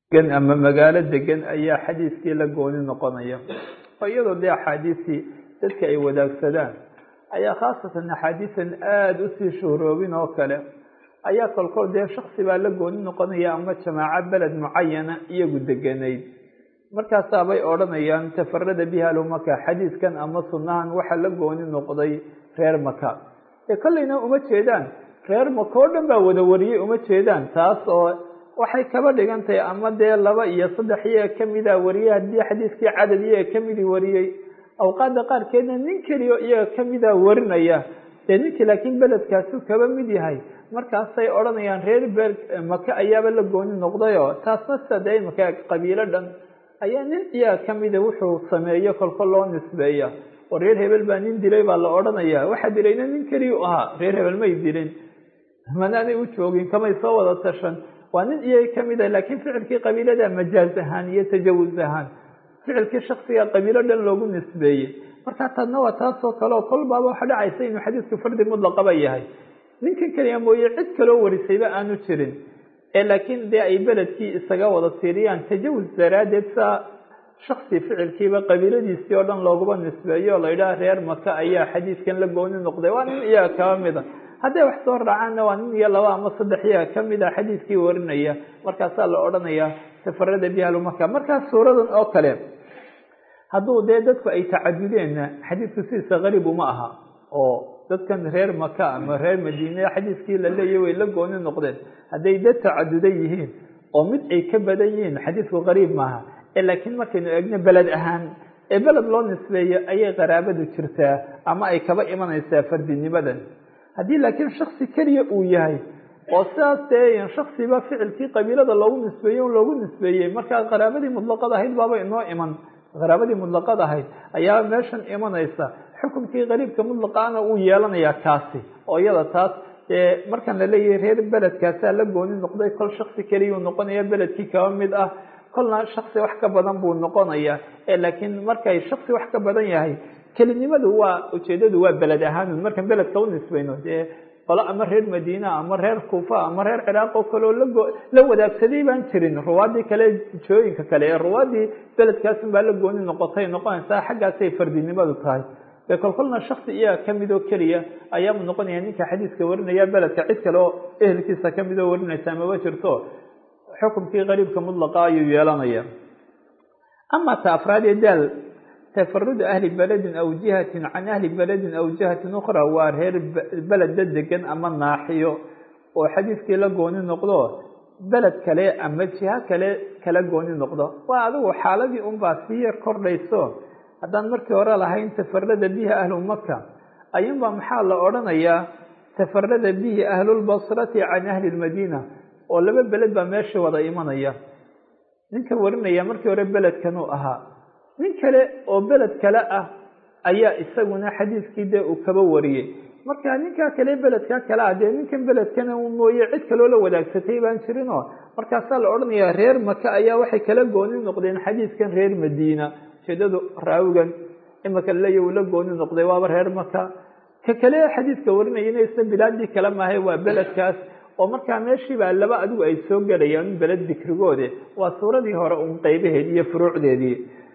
degan ama magaalo degan ayaa xadiiskii la gooni noqonaya oo iyadoo dee axaadiistii dadka ay wadaagsadaan ayaa khaasatan axaadiisan aada usii shuhroobin oo kale ayaa kolkol dee shaksi baa la gooni noqonaya ama jamaaco beled mucayana iyagu deganayd markaasaabay odhanayaan tafarada bihi alumaka xadiiskan ama sunnahan waxaa la gooni noqday reer maka ee kolleyna uma jeedaan reer maka oo dhan baa wada wariyey uma jeedaan taas oo waxay kaba dhigan tahay ama dee laba iyo saddex iyaga kamida wariyey haddii xadiiskii cadad iyaga kamidii wariyey awqaada qaarkeedna nin keliyo iyaga kamida warinaya dee ninkii laakiin beledkaasu kaba mid yahay markaasay odhanayaan reer be maka ayaaba la gooni noqdayoo taasna sida dee imaka qabiilo dhan ayaa nin iyaga kamida wuxuu sameeyo kolko loo nisbeeya oo reer hebel baa nin dilay baa la odhanaya waxaa dilayna nin keliya u ahaa reer hebel may dilin manaanay u joogin kamay soo wada tashan waa nin iyaga kamid ah laakiin ficilkii qabiilada majaaz ahaan iyo tajawuz ahaan ficilkii shaksiga qabiilo dhan loogu nisbeeyey markaa taadna waa taasoo kale oo kol baaba waxa dhacaysa inuu xadiisku fardi mutlaqaba yahay ninkan keliya mooye cid kaloo warisayba aanu jirin ee laakiin dee ay beledkii isaga wada tiiriyaan tajawuz daraaddeed saa shaksi ficilkiiba qabiiladiisii oo dhan looguba nisbeeyo oo la yidhaha reer maka ayaa xadiiskan la gooni noqday waa nin iyaga kaba mid a hadday wax soo raacaanna waa nin iyo laba ama saddex iyaga kamid a xadiiskii warinaya markaasaa la odhanayaa safarada bihalumaka markaas suuradan oo kale hadduu dee dadku ay tacadudeenna xadiisku sidiisa qariib uma aha oo dadkan reer maka ama reer madiine xadiiskii la leeyahy way la gooni noqdeen hadday dad tacadudan yihiin oo mid ay ka badan yihiin xadiisku qariib maaha ee laakiin markaynu eegno beled ahaan ee beled loo nisbeeyo ayay qaraabadu jirtaa ama ay kaba imanaysaa fardinimadan haddii laakiin shaksi keliya uu yahay oo sidaas dee shaksiba ficilkii qabiilada loogu nisbeeyey un loogu nisbeeyey markaa qaraabadii mutlaqad ahayd baaba inoo iman qaraabadii mutlaqad ahayd ayaa meeshan imanaysa xukumkii qariibka mutlaqaana uu yeelanayaa kaasi oo iyada taas dee markan la leeyahay reer beledkaasaa la gooni noqday kol shaksi keliyuu noqonaya beledkii kaba mid ah kolna shaksi wax ka badan buu noqonaya ee laakiin markay shaksi wax ka badan yahay kelinimadu waa ujeedadu waa beled ahaan markaan beledka u nisbayno dee qolo ama reer madiina ama reer kuufa ama reer ciraaq oo kale oo lago la wadaagsaday baan jirin ruwaadii kale jooyinka kale ee ruwaadii beledkaasun baa la gooni noqotay noqonaysaa xaggaasay fardinimadu tahay ee kolkolna shaksi iyaga kamid oo keliya ayaau noqonaya ninka xadiiska warinaya beledka cid kale oo ehelkiisa kamid oo warinaysa maba jirto xukumkii qariibka mutlaqa ayuu yeelanaya ama ta afraad ee daal tafarudu ahli beledin aw jihatin can ahli beledin aw jihatin ukhra waa reer beleda degan ama naaxiyo oo xadiiskii la gooni noqdo beled kale ama jiho kale kala gooni noqdo waa adigu xaaladii unbaa sii yar kordhayso haddaan markii hore lahayn tafarada bihi ahlu maka ayuunbaa maxaa la odhanayaa tafarada bihi ahlulbasrati can ahli lmadiina oo laba beled baa meesha wada imanaya ninka warinaya markii hore beledkanuu ahaa nin kale oo beled kale ah ayaa isaguna xadiiskii dee uu kaba wariyey marka ninkaa kale beledkaa kale ah dee ninkan beledkana mooye cid kaloo la wadaagsatay baan jirinoo markaasaa la odhanayaa reer maka ayaa waxay kala gooni noqdeen xadiiskan reer madiina ujeedadu raawigan imaka laleeya uu la gooni noqday waaba reer maka ka kale xadiiska warinayana isna bilaadii kale maahay waa beledkaas oo markaa meeshii baa laba adigu ay soo gelayaan beled dikrigoode waa suuradii hore un qeybaheedii iyo furuucdeedii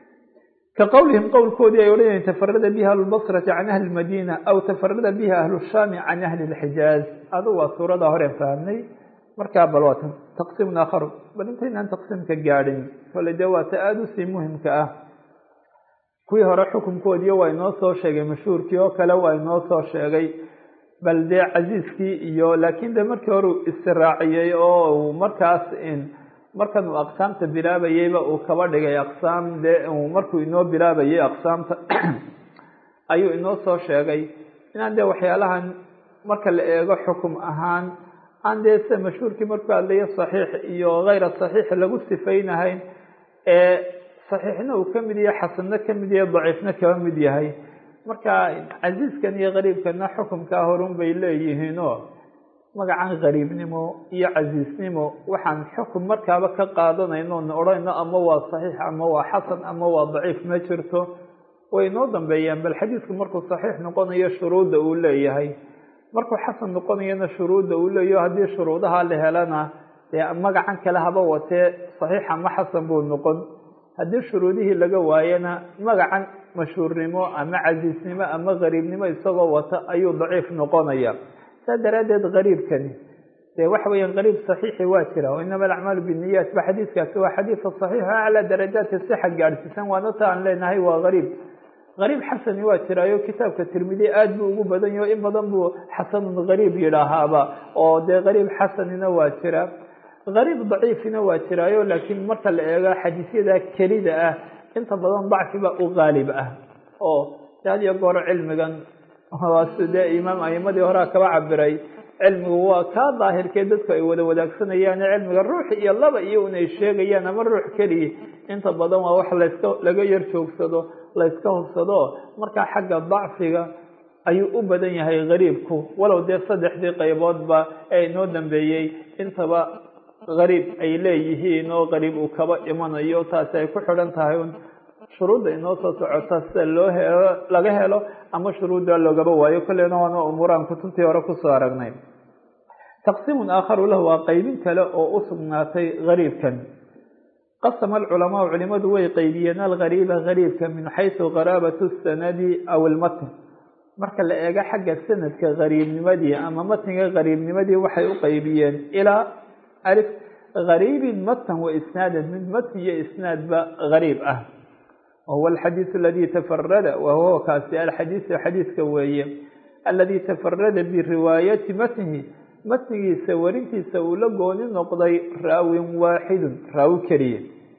ka qowlihim qowlkoodii ay odhanayeen tafarada bihi ahlulbasrati can ahli lmadiina aw tafarada bihi ahlu shaami can ahli lxijaaz adugu waa suurada horeen fahamnay markaa bal waa taqsiimun aakharu bal intaynaan taqsiimka gaadhin kole dee waa ta aada usii muhimka ah kuwii hore xukunkoodiiyo waa inoo soo sheegay mashhuurkii oo kale waa inoo soo sheegay bal dee casiiskii iyo laakiin de markii hore uu istiraaciyey oo uu markaas markan uu aqsaamta bilaabayeyba uu kaba dhigay aqsaam dee markuu inoo bilaabayay aqsaamta ayuu inoo soo sheegay inaan dee waxyaalahan marka la eego xukum ahaan aan dee sida mashhuurkii markuu hadlayo saxiix iyo hayra saxiix lagu sifaynahayn ee saxiixna uu ka mid yahay xasanna ka mid yahay daciifna kaba mid yahay marka casiiskan iyo qariibkana xukumkaa horun bay leeyihiinoo magacan qariibnimo iyo casiisnimo waxaan xukum markaaba ka qaadanayno na odhanayno ama waa saxiix ama waa xasan ama waa daciif ma jirto way noo dambeeyaan bal xadiisku markuu saxiix noqonayo shuruudda uu leeyahay markuu xasan noqonayana shuruudda uu leeyaho haddii shuruudaha la helana dee magacan kale haba watee saxiix ama xasan buu noqon haddii shuruudihii laga waayana magacan mashhuurnimo ama casiisnimo ama gariibnimo isagoo wata ayuu daciif noqonaya saa daraaddeed gariibkani dee waxa weeyaan gariib saxiixi waa jira inama alacmaalu binniyaat ba xadiiskaasi waa xadiidka saxiixo aclaa darajaati sixa gaadhsiisan waana ta aan leenahay waa gariib gariib xasani waa jiraayo kitaabka tirmidi aad buu ugu badan yaho in badan buu xasanun gariib yidhaahaaba oo dee gariib xasanina waa jira gariib daciifina waa jiraayo laakiin marka la eego xadiisyada kelida ah inta badan dacfiba u gaalib ah oo had iyo goor cilmigan dee imaam aimadii horea kaba cabiray cilmigu waa kaa daahirkee dadku ay wada wadaagsanayaan cilmiga ruux iyo laba iyo un ay sheegayaan ama ruux keliya inta badan waa wax laska laga yar joogsado layska hubsado markaa xagga dacfiga ayuu u badan yahay gariibku walow dee saddexdii qayboodba ee inoo dambeeyey intaba gariib ay leeyihiin oo gariib uu kaba imanayo taasi ay ku xidhan tahay un shuruudda inoo soo socota sida loo helo laga helo ama shuruudda loogaba waayo kolleyna waana umuuraan kutubtii hore kusoo aragnay taqsiimun aakharu lahu waa qeybin kale oo u sugnaatay gariibkan qasama alculamaau culimadu way qeybiyeen algariiba gariibka min xaysu qaraabatu sanadi aw ilmatn marka la eego xagga sanadka gariibnimadii ama matniga gariibnimadii waxay u qeybiyeen ilaa alif gariibin matan wa isnaadan mid matn iyo isnaadba gariib ah wahuwa alxadiisu aladii tafarada wahuwa kaasi alxadiisu xadiiska weeye aladii tafarada biriwaayati matnihi matnigiisa warintiisa uu la gooni noqday raawin waaxidun raawi keliya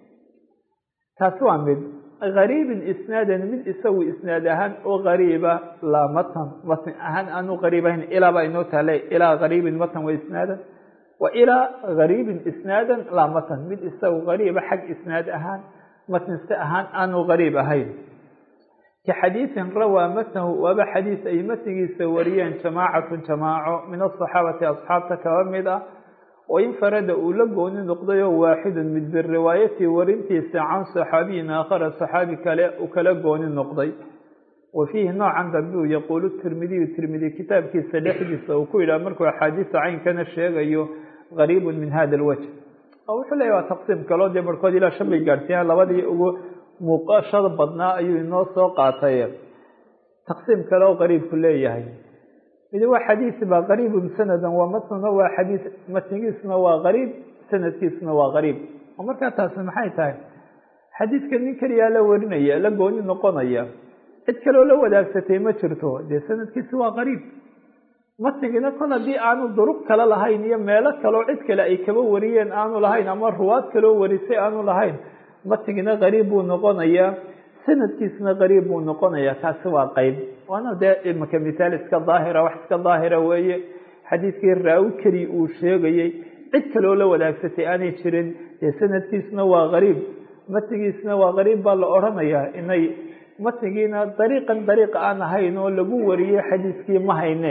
taasi waa mid gariibin isnaadan mid isagu isnaad ahaan oo gariiba laa matan matn ahaan aanu gariib ahayn ilaa baa inoo taale ilaa gariibin matan wa isnaadan wa ilaa gariibin isnaadan laa matan mid isagu gariiba xag isnaad ahaan matniste ahaan aanu gariib ahayn ka xadiisin rawaa matnahu waaba xadiis ay matnigiisa wariyeen jamaacatun jamaaco min asaxaabati asxaabta kaba mid ah oo infarada uu la gooni noqdayoo waaxidun mid biriwaayati warintiisa can saxaabiyin aakhara saxaabi kale uu kala gooni noqday wa fiihi noocan dambe uu yaquulu tirmidiyu tirmidi kitaabkiisa dhexdiisa uu ku yidhaha markuu axaadiisa caynkana sheegayo gariibun min hada alwajh oo wuxuu leeyahy waa taqsiim kaloo dee barhkood ilaa shan bay gaadhsiiyaan labadii ugu muuqashada badnaa ayuu inoo soo qaatay taqsiim kale oo qariibku leeyahay midi waa xadiis baa qariibun sanadan waa matnuna waa xadiis matnigiisuna waa qariib sanadkiisuna waa qariib oo markaa taasi maxay tahay xadiidka nin keliyaa la warinaya la gooni noqonaya cid kaloo la wadaagsatay ma jirto dee sanadkiisi waa qariib matnigina kon haddii aanu duruq kale lahayn iyo meelo kaloo cid kale ay kaba wariyeen aanu lahayn ama ruwaad kaloo warisay aanu lahayn matnigina qariib buu noqonayaa sanadkiisna qariib buu noqonayaa kaasi waa qeyb waana dee imaka mithaal iska daahira wax iska daahira weeye xadiidkii raawi keli uu sheegayey cid kaloo la wadaagsatay aanay jirin dee sanadkiisna waa qariib matnigiisna waa qariib baa la odhanayaa inay matnigiina dariiqan dariiq aan ahayn oo lagu wariyey xadiiskii ma hayne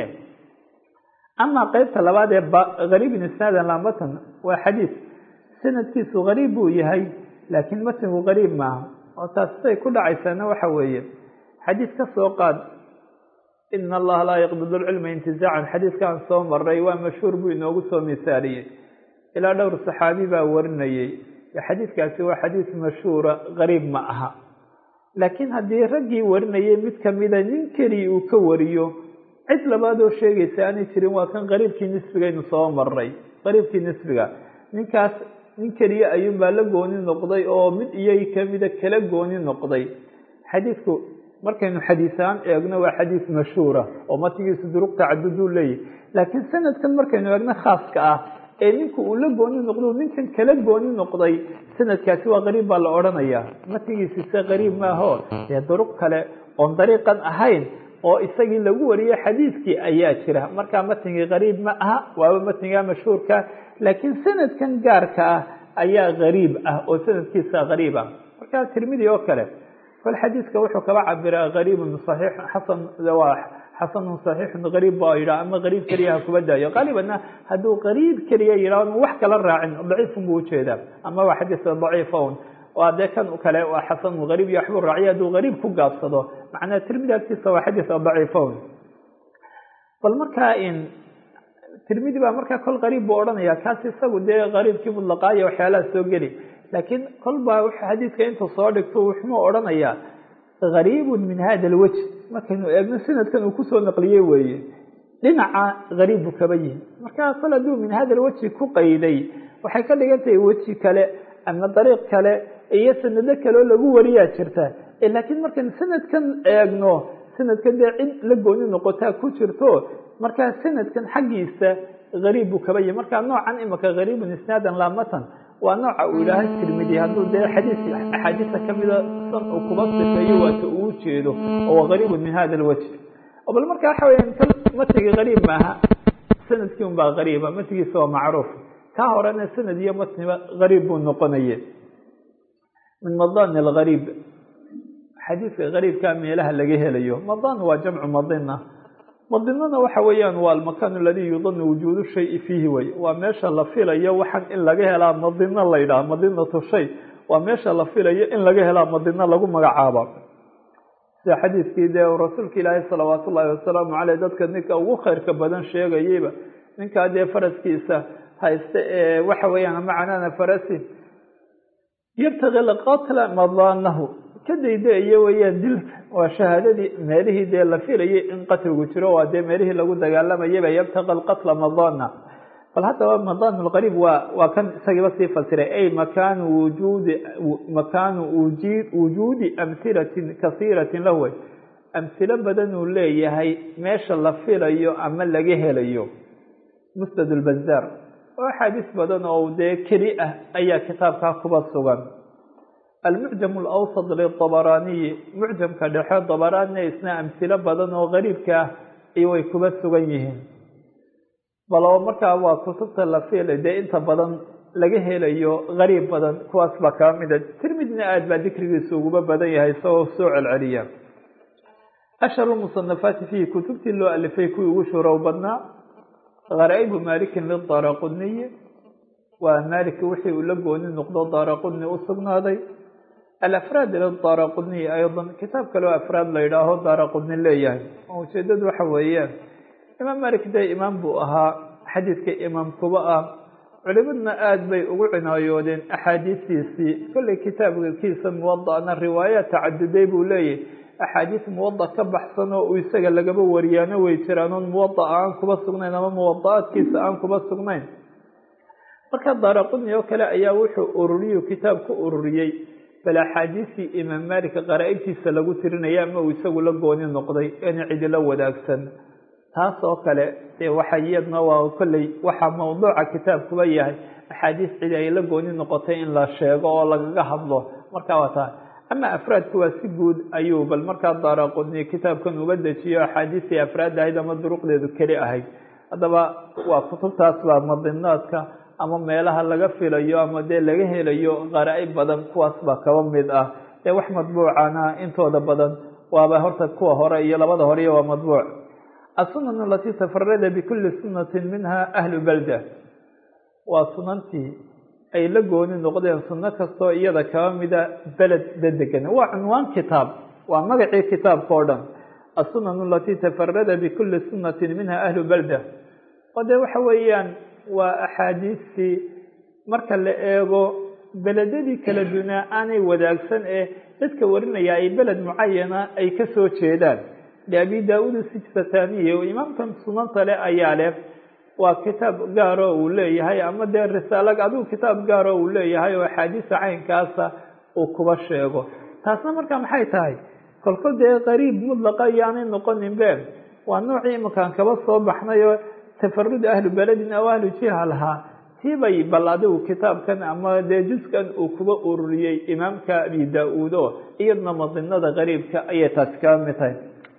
amaa qeybta labaad ee gariibin isnaadan laa matan waa xadiis sanadkiisu gariib buu yahay laakiin matnigu gariib maaha oo taas siday ku dhacaysaana waxa weeye xadiis ka soo qaad ina allaha laa yaqbidu lcilma intizaacan xadiiskaan soo maray waa mashhuur buu inoogu soo misaaliyey ilaa dhowr saxaabi baa warinayey xadiiskaasi waa xadiis mashhuura gariib ma aha laakiin haddii raggii warinayay mid kamida nin keliya uu ka wariyo cid labaadoo sheegaysa aanay jirin waa kan qariibkii nisbigaynu soo maray qariibkii nisbiga ninkaas nin keliya ayuunbaa la gooni noqday oo mid iyagi kamida kala gooni noqday xadiidku markaynu xadiisaan eegno waa xadiis mashhuura oo matigiisu duruq tacaduduu leeyahy laakiin sanadkan markaynu eegno khaaska ah ee ninku uu la gooni noqdo ninkan kala gooni noqday sanadkaasi waa qariib baa la odhanayaa matigiisi se qariib maaho dee duruq kale oon dariiqan ahayn oo isagii lagu wariyey xadiiskii ayaa jira markaa matnigii qariib ma aha waaba matniga mashhuurka laakiin sanadkan gaarka ah ayaa qariib ah oo sanadkiisa qariib ah markaa tirmidi oo kale kol xadiiska wuxuu kaba cabiraa qariibun saxiix xasan waa xasanun saxiixun qariib ba yidhaha ama qariib keliya ha kuba daayo qaalibanna hadduu qariib keliya yidhaho wax kala raacin daciifun buu ujeedaa ama waa xadiis daciifa un waa dee kan kale waa xasanun qariib iyo waxbuu raaciya hadduu qariib ku gaabsado macnaa tirmidi agtiisa waa xadiis daciifa un bal markaa in tirmidi baa markaa kol qariib buu odhanaya kaas isagu dee qariibkii mutlaqaayo waxyaalaha soo geli laakiin kol baa xadiidka intuu soo dhigto wuxuu odhanayaa gariibun min hada alwaj markaynu eegno sanadkan uu kusoo naqliyey weeye dhinaca gariib buu kaba yihi markaa kol hadduu min hada alwajhi ku qayday waxay ka dhigan tahay weji kale ama dariiq kale iyo sanado kaleoo lagu wariyaa jirta laakiin markaynu sanadkan eegno sanadkan dee cid la gooni noqotaa ku jirto markaa sanadkan xaggiisa gariib buu kaba yihi markaa noocan imika gariibun isnaadan laamatan waa nooca uu ilaahay tirmidi hadduu dee xadiis axaadiista kamida san uu kuba sifeeyo waata uu jeedo oo gariibun min hada alwajh bal marka waxa weya kal matigi gariib maaha sanadkii un baa gariiba matigiisa waa macruuf kaa horena sanad iyo matniba gariib buu noqonaye min madani algariib xadiidka gariibkaa meelaha laga helayo madan waa jamcu madina madinana waxa weeyaan waa almakaan aladii yudanu wujuudu shayi fiihi wey waa meesha la filayo waxaan in laga helaa madino la yidhaha madinatu shay waa meesha la filayo in laga helaa madino lagu magacaaba sida xadiidkii dee rasuulka ilaahay salawaat ullaahi wasalaamu caleyh dadka ninka ugu khayrka badan sheegayeyba ninkaa dee faraskiisa haysta ee waxa weeyaan macanana farasi yabtagi lqatla madanahu ka dayda-iyo weeyaan dilka waa shahaadadii meelihii dee la filayay in qatligu jiro waa dee meelihii lagu dagaalamayaba yabtaqi alqatla madana bal haddaba madan lqariib waa waa kan isagiiba sii fasiray ay makaanu wujuudi makaanu wujuudi amhilatin kasiiratin lahu wey amhilo badan uu leeyahay meesha la filayo ama laga helayo musnad lbazaar oo axaadiis badan oo dee keli ah ayaa kitaabkaa kuba sugan almucjam alawsad litabaraaniyi mucjamka dhexe dabaraanina isna amhilo badan oo gariibka ah iyo way kuba sugan yihiin bal markaa waa kutubta la fiilay dee inta badan laga helayo gariib badan kuwaas baa kaba mida tirmidina aad baa dikrigiisa uguba badan yahay isagoo soo celceliya ashharu musanafaati fiihi kutubtii loo alifay kuwii ugu shurow badnaa garaa'ibu maalikin lidaraquniyi waa maaliki wixii uu la gooni noqdo daaraquni u sugnaaday alafraad lidaraquniyi aydan kitaab kaleo afraad la yidhaaho daaraquni leeyahay oo ujeedadu waxa weeyaan imaam malik dee imaam buu ahaa xadiidka imaam kuba ah culimaduna aada bay ugu cinaayoodeen axaadiistiisii kolley kitaabkiisa muwada'na riwaayaat tacaduday buu leeyahy axaadiis muwada ka baxsan oo uu isaga lagaba wariyaano way jiraan oon muwada'a aan kuba sugnayn ama muwada'aadkiisa aan kuba sugnayn marka daaraquni oo kale ayaa wuxuu ururiyu kitaab ku ururiyey bal axaadiistii imaam malik qaraa'ibtiisa lagu tirinaya ama uu isagu la gooni noqday in cidila wadaagsan taas oo kale dee waxa iyadna waa kolley waxaa mawduuca kitaabkuba yahay axaadiis cidi ay la gooni noqotay in la sheego oo lagaga hadlo marka waa taa ama afraadku waa si guud ayuu bal markaa daaraquni kitaabkan uga dejiyo axaadiistii afraad ahayd ama duruqdeedu keli ahayd haddaba waa kutubtaas baa madinaadka ama meelaha laga filayo ama dee laga helayo qaraa-ib badan kuwaas baa kaba mid ah dee wax madbuucana intooda badan waaba horta kuwa hore iyo labada hore waa madbuuc الsunan alati tafarada bkuli sunati minha ahlu balda waa sunantii ay la gooni noqdeen suno kastoo iyada kaba mida beled dadegan waa cunwaan kitaab waa magacii kitaabka o dhan الsunan alati tafarada bkuli sunati minha ahlu balda oo dee waxa weeyaan waa axaadiistii marka la eego beledadii kala dunaa aanay wadaagsan ee dadka warinaya ay beled mucayana ay kasoo jeedaan abi daauud sijfataniye oo imaamkan sunanta le ayaa leh waa kitaab gaaro uu leeyahay ama dee risaalo adigu kitaab gaaro uu leeyahay oo axaadiisa caynkaasa uu kuba sheego taasna marka maxay tahay kolkol dee qariib mudlaqa iyoaanay noqonin be waa noocii iminkaan kaba soo baxnay oo tafarud ahlu beledin aw ahlu jiha lahaa tiibay bal adigu kitaabkan ama dee juskan uu kuba ururiyey imaamka abi daa-uud oo iyadna madinada qariibka ayay taasi kaba mid tahay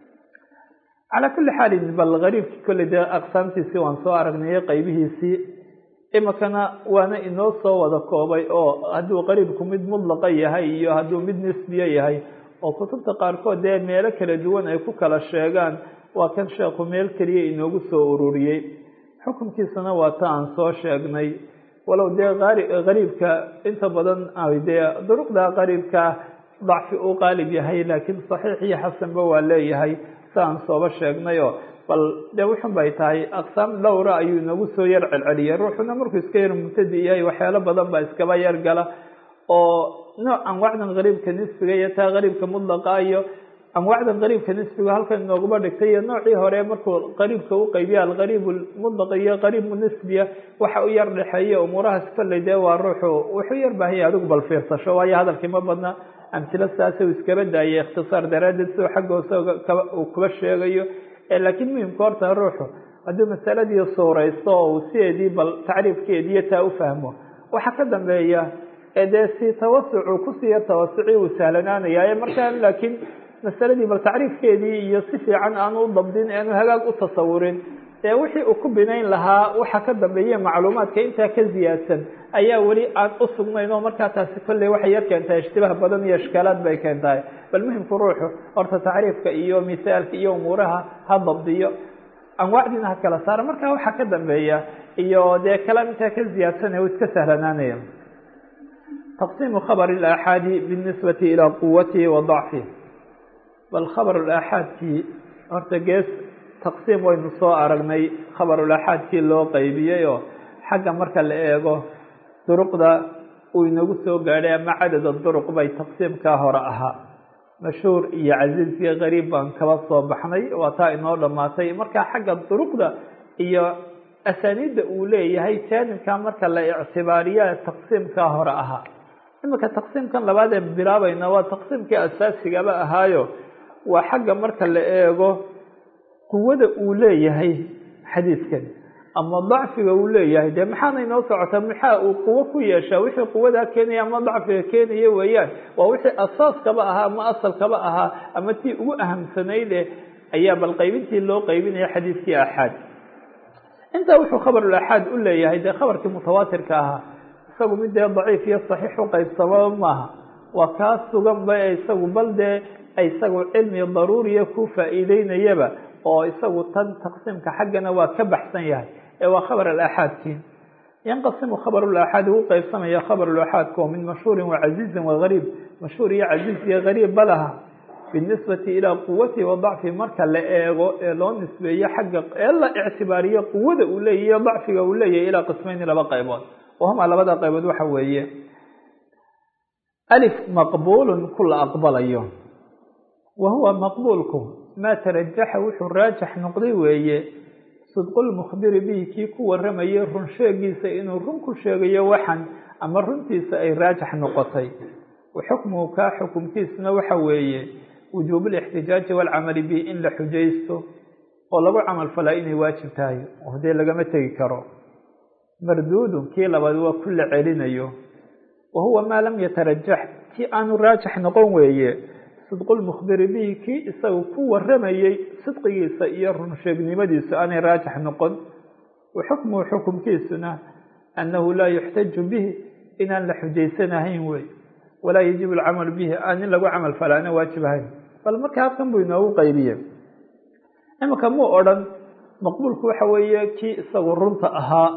calaa kulli xaalin bal gariibkii kolley dee aqsaamtiisii waan soo aragnayay qaybihiisii imikana waana inoo soo wada koobay oo hadduu qariibku mid mudlaqa yahay iyo hadduu mid nisbiye yahay oo kutubta qaarkood dee meelo kala duwan ay ku kala sheegaan waa kan sheekhu meel keliya inoogu soo ururiyey xukunkiisana waa ta aan soo sheegnay walow dee qariibka inta badan dee duruqda qariibka dacfi uu qaalib yahay laakiin saxiix iyo xasanba waa leeyahay aan sooba sheegnay oo bal dee wuxun bay tahay aqsaam dhowra ayuu inagu soo yar celceliyay ruuxuna markuu iska yar mubtadi yahay waxyaalo badan baa iskaba yar gala oo nooc anwaacdan qariibka nisbiga iyo taa qariibka mudlaqa iyo anwaacdan qariibka nisbiga halkan inooguma dhigtay iyo noocii hore markuu qariibka u qaybiya alqariib mudlaq iyo qariib nisbiya waxa u yar dhexeeya umuurahaas kolley dee waa ruuxu wuxuu yar baahanya adigu bal fiirsasho waayo hadalkii ma badna amtilo saasa u iskaba daayay ikhtisaar daraaddeed sidoo xaggoosa uu kuba sheegayo laakiin muhimka horta ruuxu hadduu masaladii suuraysto oo uu sideedii bal tacriifkeediiyo taa u fahmo waxaa ka dambeeya dee si tawasucu kusii yar tawasuci uu sahlanaanaya markaa laakiin masaladii bal tacriifkeedii iyo si fiican aanu u dabdin aanu hagaag u tasawurin ee wixii uu ku binayn lahaa waxa ka dambeeya macluumaadka intaa ka ziyaadsan ayaa weli aan u sugnayn oo markaa taasi kolley waxay yar keentaa ishtibaah badan iyo ishkaalaad bay keentahay bal muhimku ruuxu horta tacriifka iyo misaalka iyo umuuraha ha dabdiyo anwaacdiina ha kala saara markaa waxaa ka dambeeya iyo dee kalaam intaa ka ziyaadsan u iska sahlanaanaya taqsiimu khabr اlaaxaadi binisbati ilaa quwatihi wa dacfihi bal khabr aaxaadkii horta gees taqsiim waynu soo aragnay khabarulaaxaadkii loo qaybiyey oo xagga marka la eego duruqda uu inagu soo gaadhay ama cadada duruq bay taqsiimkaa hore ahaa mashhuur iyo casiiz iyo qariib baan kaba soo baxnay waa taa inoo dhammaatay marka xagga duruqda iyo asaaniidda uu leeyahay jaanibka marka la ictibaariya taqsiimkaa hore ahaa iminka taqsiimkan labaad ee bilaabayna waa taqsiimkii asaasigaba ahaayo waa xagga marka la eego quwada uu leeyahay xadiidkan ama dacfiga uu leeyahay dee maxaana inoo socota maxaa uu quwo ku yeeshaa wixii quwadaa keenaya ama dacfiga keenaya weeyaan waa wixii asaaskaba ahaa ama asalkaba ahaa ama tii ugu ahamsanayde ayaa bal qaybintii loo qaybinaya xadiidkii axaad intaa wuxuu khabarulaxaad u leeyahay dee khabarkii mutawaatirka ahaa isagu mid dee daciif iyo saxiix u qaybsamaba maaha waa kaa sugan ba isagu bal dee isagu cilmi daruuriya ku faa'iideynayaba oo isagu tan taqsiimka xaggana waa ka baxsan yahay ee waa khabar alaxaadkii yanqasimu khabarulaxaad ugu qaybsamaya khabarulaxaadka oo min mashhuurin wa casiizin wa gariib mashhuur iyo casiiz iyo gariib balaha binisbati ilaa quwatihi wa dacfi marka la eego ee loo nisbeeyo xagga ee la ictibaariyo quwada uu leeyahy iyo dacfiga uu leeyahay ilaa qismayni laba qaybood wahuma labada qaybood waxa weeye alif maqbuulun ku la aqbalayo wa huwa maqbuulku maa tarajaxa wuxuu raajax noqday weeye sidqulmukhbiri bihi kii ku waramayay run sheegiisa inuu run ku sheegayo waxan ama runtiisa ay raajax noqotay wa xukmuhu kaa xukumkiisuna waxa weeye wujuubu lixtijaaji waalcamali bihi in la xujaysto oo lagu camal falaa inay waajib tahay oo dee lagama tegi karo marduudun kii labaad waa ku la celinayo wa huwa maa lam yatarajax kii aanu raajax noqon weeye sidqulmukhbiri bihi kii isagu ku waramayey sidqigiisa iyo runsheegnimadiisu aanay raajax noqon wa xukmuhu xukumkiisuna annahu laa yuxtaju bihi inaan la xujaysanahayn wey walaa yajibu alcamalu bihi aan in lagu camal falaana waajib ahayn bal marka halkan buu inoogu qaybiye iminka muu odhan maqbuulku waxa weeye kii isagu runta ahaa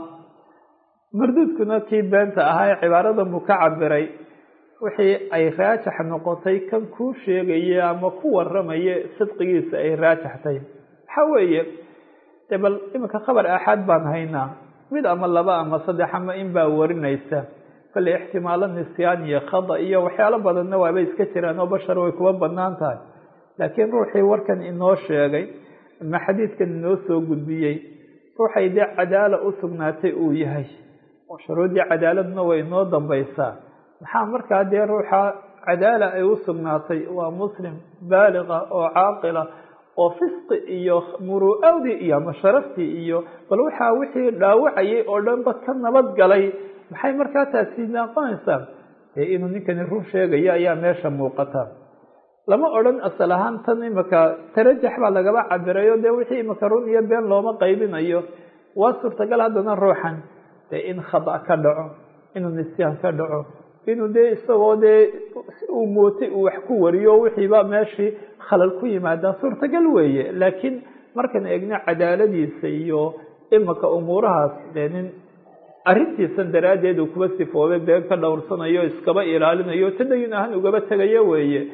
marduudkuna kii beenta ahaa ee cibaaradan buu ka cabiray wixii ay raajax noqotay kan kuu sheegaya ama ku waramaya sidqigiisa ay raajaxtay waxa weeye dee bal iminka khabar aaxaad baan haynaa mid ama laba ama saddex ama in baa warinaysa kolley ixtimaalo nisyaan iyo khada iyo waxyaalo badanna waaba iska jiraan oo bashar way kuwa banaan tahay laakiin ruuxii warkan inoo sheegay ama xadiidkan inoo soo gudbiyey ruuxay dee cadaala u sugnaatay uu yahay oo shuruuddii cadaaladna way inoo dambaysaa maxaa markaa dee ruuxa cadaala ay u sugnaatay waa muslim baaliqa oo caaqila oo fisqi iyo muru'adii iyo ama sharaftii iyo bal waxaa wixii dhaawacayay oo dhanba ka nabad galay maxay markaa taasi noqonaysaa dee inuu ninkani run sheegayo ayaa meesha muuqata lama odhan asal ahaan tan imika tarajax baa lagaba cabirayo dee wixii imika run iyo been looma qaybinayo waa suurtagal haddana ruuxan dee in khada ka dhaco inuu nisyaan ka dhaco inuu dee isagoo dee si uu mootay uu wax ku wariyo wixiiba meeshii khalal ku yimaada suurtagal weeye laakiin markaan eegno cadaaladiisa iyo imika umuurahaas dee nin arrintiisan daraaddeed uu kuba sifoobay been ka dhowrsanayo iskaba ilaalinayo tadayun ahaan ugaba tegayo weeye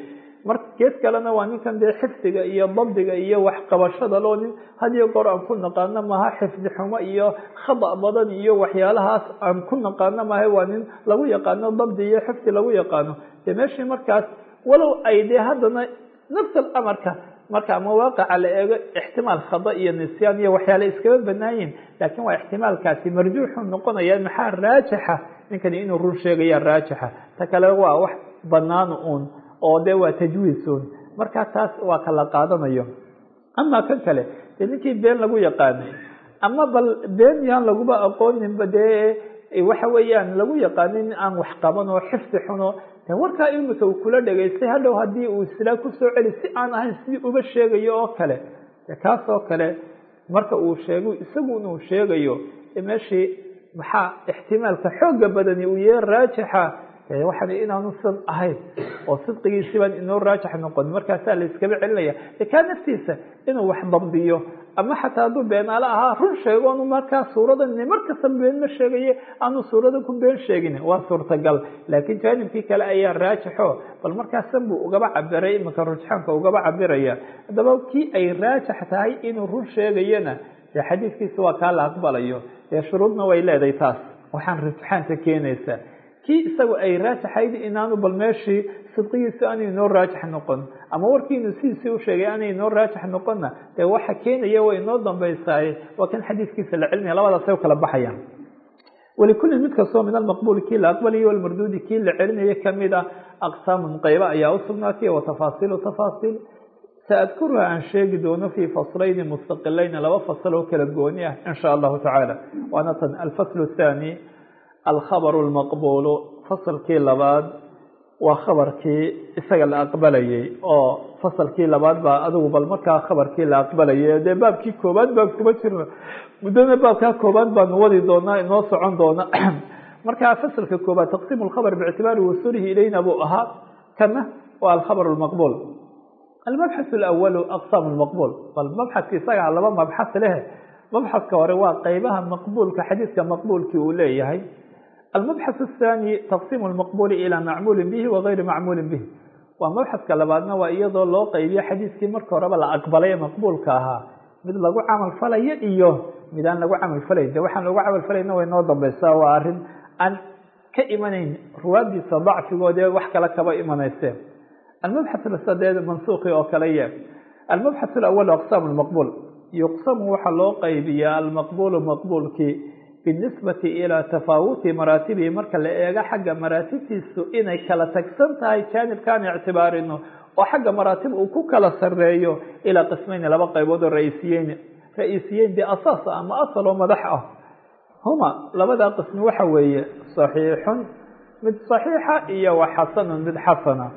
mar gees kalena waa ninkan dee xifdiga iyo dabdiga iyo waxqabashada loo nin hadiyo goor aan ku naqaano maha xifdi xumo iyo khada badan iyo waxyaalahaas aan ku naqaano maha waa nin lagu yaqaano dabdi iyo xifdi lagu yaqaano dee meeshii markaas walow ay dee haddana nafs alamarka marka mawaaqica la eego ixtimaal khada iyo nisyaan iyo waxyaale iskaba banaayiin laakiin waa ixtimaalkaasi marjuuxu noqonaya maxaa raajixa ninkani inuu run sheegaya raajixa ta kale waa wax banaan uun oo de waa tajwiisun marka taas waa kala qaadanayo ama kan kale dee ninkii been lagu yaqaanay ama bal been yaan laguba aqooninba dee waxa weeyaan lagu yaqaanin aan wax qaban oo xifdi xuno warkaa imika uu kula dhegaystay hadhow haddii uu islaa kusoo celi si aan ahayn sidii uba sheegayo oo kale kaas oo kale marka uu sheego isagu inuu sheegayo meeshii maxaa ixtimaalka xooga badani uu yahe raajixa waxaan inaanu sidan ahayn oo sidqigiisibaan inoo raajix noqon markaasaa la iskaba celinaya kaa naftiisa inuu wax dabdiyo ama xataa hadduu beenaale ahaa run sheego anu markaa suuradan markasta been ma sheegaye aanu suurada ku been sheegin waa suurtagal laakiin jaanibkii kale ayaa raajixo bal markaasan buu ugaba cabiray iminka rujxaanka ugaba cabiraya haddaba kii ay raajix tahay inuu run sheegayana dee xadiiskiisa waa kaa la aqbalayo dee shuruudna way leedahay taas waxaan rujxaanka keenaysaa kii isagu ay raajaxayd inaanu bal meeshii sidqigiisa aanay inoo raajix noqon ama warkiinu sidiisii u sheegay aanay inoo raajix noqonna dee waxa keenaya way inoo dambaysaaye waa kan xadiiskiisa la celinaya labadaasay u kala baxayaan walikulin mid kastoo min almaqbuuli kii la aqbalayo walmarduudi kii la celinayo kamid a aqsaamun qayba ayaa usugnaatay wa tafaasiilu tafaasiil saadkuruha aan sheegi doono fii faslayni mustaqilayni laba fasal oo kala gooni ah in sha allahu tacaala waana tan alfaslu thaani alkhabaru lmaqbuulu fasalkii labaad waa khabarkii isaga la aqbalayay oo fasalkii labaad baa adigu bal markaa khabarkii la aqbalayay dee baabkii koobaad baan kuma jirno muddana baabkaa koobaad baanu wadi doonaa inoo socon doona markaa fasalka koobaad taqsiim lkhabr biictibaari wasuulihi ilayna buu ahaa kana waa alkhabr lmaqbuul almabxath alawalu aqsaam lmaqbuul bal mabxadka isagaa laba mabxas leh mabxadka hore waa qeybaha maqbuulka xadiidka maqbuulkii uu leeyahay almabxath الthani taqsiim lmaqbuuli ilaa macmuulin bihi wagayri macmuulin bihi waa mabxadka labaadna waa iyadoo loo qeybiyo xadiidkii marka horeba la aqbalay ee maqbuulka ahaa mid lagu camal falayo iyo mid aan lagu camal falayn de waxaan lagu camal falayna way noo dambeysaa waa arrin aan ka imanayn ruwaadiisa dacfigoodee wax kale kaba imanayseen almabxath sadeed mansuuqi oo kale ye almabxath alawalu aqsaam lmaqbuul yuqsamu waxaa loo qaybiyaa almaqbuulu maqbuulkii binisbati ilaa tafaawuti maraatibihi marka la eego xagga maraatibtiisu inay kala tagsan tahay jaanibkaan ictibaarino oo xagga maraatib uu ku kala sareeyo ilaa qismayni laba qaybood oo ra-iisiyeyn ra-iisiyeyn dee asaas ama asal oo madax ah huma labadaa qismi waxa weeye saxiixun mid saxiixa iyo wa xasanun mid xasana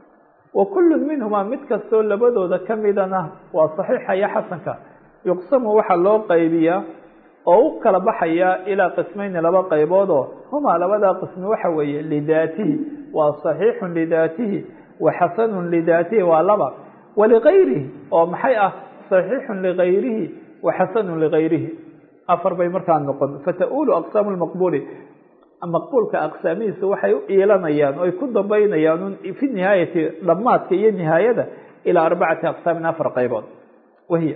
wa kullun minhumaa mid kastoo labadooda kamidana waa saxiixa iyo xasanka yuqsamu waxaa loo qaybiyaa oo u kala baxaya ilaa qismayni laba qayboodoo humaa labadaa qismi waxa weeye lidaatihi waa saxiixun lidaatihi wa xasanun lidaatihi waa laba waligayrihi oo maxay ah saxiixun ligayrihi wa xasanun ligayrihi afar bay markaa noqon fata-uulu aqsaamu lmaqbuuli maqbuulka aqsaamihiisa waxay u iilanayaan oy ku dambaynayaan fi nihaayati dhamaadka iyo nihaayada ilaa arbacati aqsaamin afar qaybood wahiya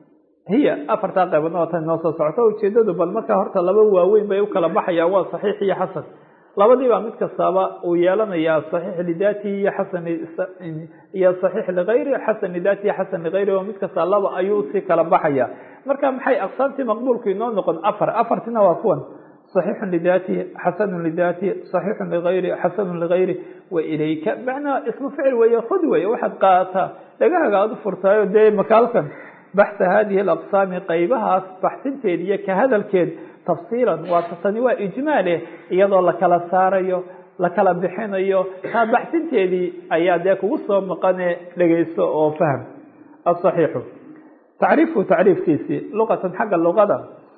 hiya afartaa qayboodna waa tan inoo soo socota ujeedadu bal markaa horta laba waaweyn bay u kala baxayaan waa saxiix iyo xasan labadiibaa mid kastaaba uu yeelanayaa saxiix lidaatihi iyo xasan iyo saxiix ligayri xasan lidaatihi iyo xasan ligayri oo mid kasta laba ayuu usii kala baxaya marka maxay aqsaamtii maqbuulku inoo noqon afar afartina waa kuwan صaxiixu lidaatihi xasanu lidaatihi صaxiixu ligayri xasanu ligayri wa ilayka macnaha ismu ficil weeye khud weeye waxaad qaadataa dhagahaga aada u furtaayo dee makaalkan baxha hadihi alaqsaami qaybahaas baxsinteed iyo ka hadalkeed tafsiilan waa tani waa ijmaale iyadoo lakala saarayo lakala bixinayo taa baxsinteedii ayaa dee kugu soo maqane dhegeyso oo fahm asaxiixu tacriifu tacriifkiisii luqatan xagga luqada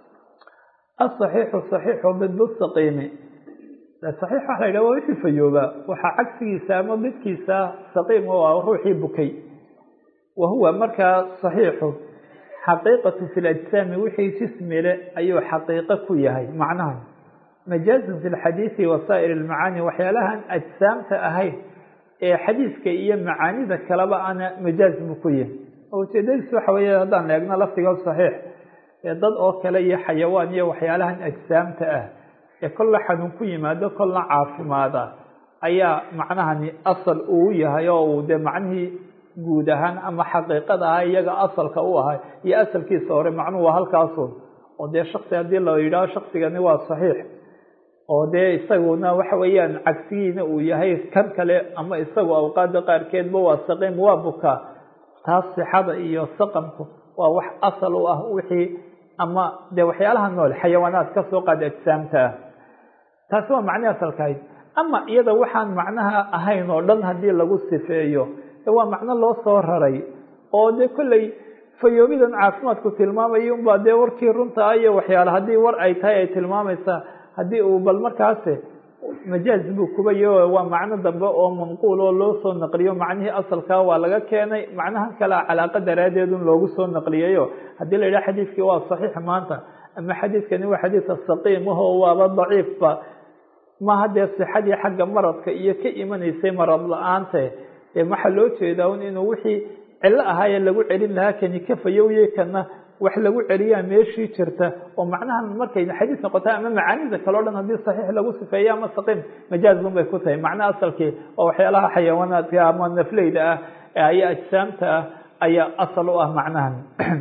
asaxiixu saxiixu bidbusaqiimi saxiix waxa la yidhah waa wixii fayoobaa waxaa cagsigiisa ama bidkiisa saqiim oo ah ruuxii bukay wa huwa markaa saxiixu xaqiiqatu fi lajsaami wixii jismile ayuu xaqiiqo ku yahay macnaha majaazun fi lxadiidi wasaa'ir lmacaani waxyaalahan ajsaamta ahayn ee xadiiska iyo macaanida kaleba ana majaaz buu ku yihi ujeedadiis waxa weeye haddaan eegno lafdiga saxiix ee dad oo kale iyo xayawaan iyo waxyaalahan ajsaamta ah ee kolla xanuun ku yimaado kolna caafimaada ayaa macnahani asal uu yahay oo uu dee macnihii guud ahaan ama xaqiiqada ah iyaga asalka u ahay iyo asalkiisa hore macnuhu waa halkaasun oo dee shaksi haddii la yidhaaho shaksigani waa saxiix oo dee isaguna waxa weeyaan cagsigiina uu yahay kan kale ama isagu awqaada qaarkeedba waa saqiim waa bukaa taas sixada iyo saqamku waa wax asal u ah wixii ama dee waxyaalaha nool xayawaanaad kasoo qaada ajsaamta ah taasi waa macnihi asalkahayd ama iyada waxaan macnaha ahayn oo dhan haddii lagu sifeeyo waa macno loo soo raray oo dee kolley fayoobidan caafimaadku tilmaamaya unbaa dee warkii runta ah iyo waxyaale haddii war ay tahay ay tilmaamaysaa haddii uu bal markaasi majaaz buu kubayo waa macno dambe oo manquul oo loo soo naqliyo macnihii asalkaa waa laga keenay macnahan kalea calaaqa daraaddeed un loogu soo naqliyayo haddii la yidhaha xadiidkii waa saxiix maanta ama xadiidkani waa xadiidka saqiim ahoo waaba daciifba maha dee sixadii xagga maradka iyo ka imanaysay marad la-aante dee waxaa loo jeedaa un inuu wixii cillo ahaayee lagu celin lahaa kani ka fayowye kana wax lagu celiyaa meeshii jirta oo macnahan markay xadiis noqota ama macaanida kale o dhan haddii saxiix lagu sifeeyo ama saqiim majaazbun bay ku tahay macno asalkii oo waxyaalaha xayawaanaadka ama nafleyda ah aya ajsaamta ah ayaa asal u ah macnahan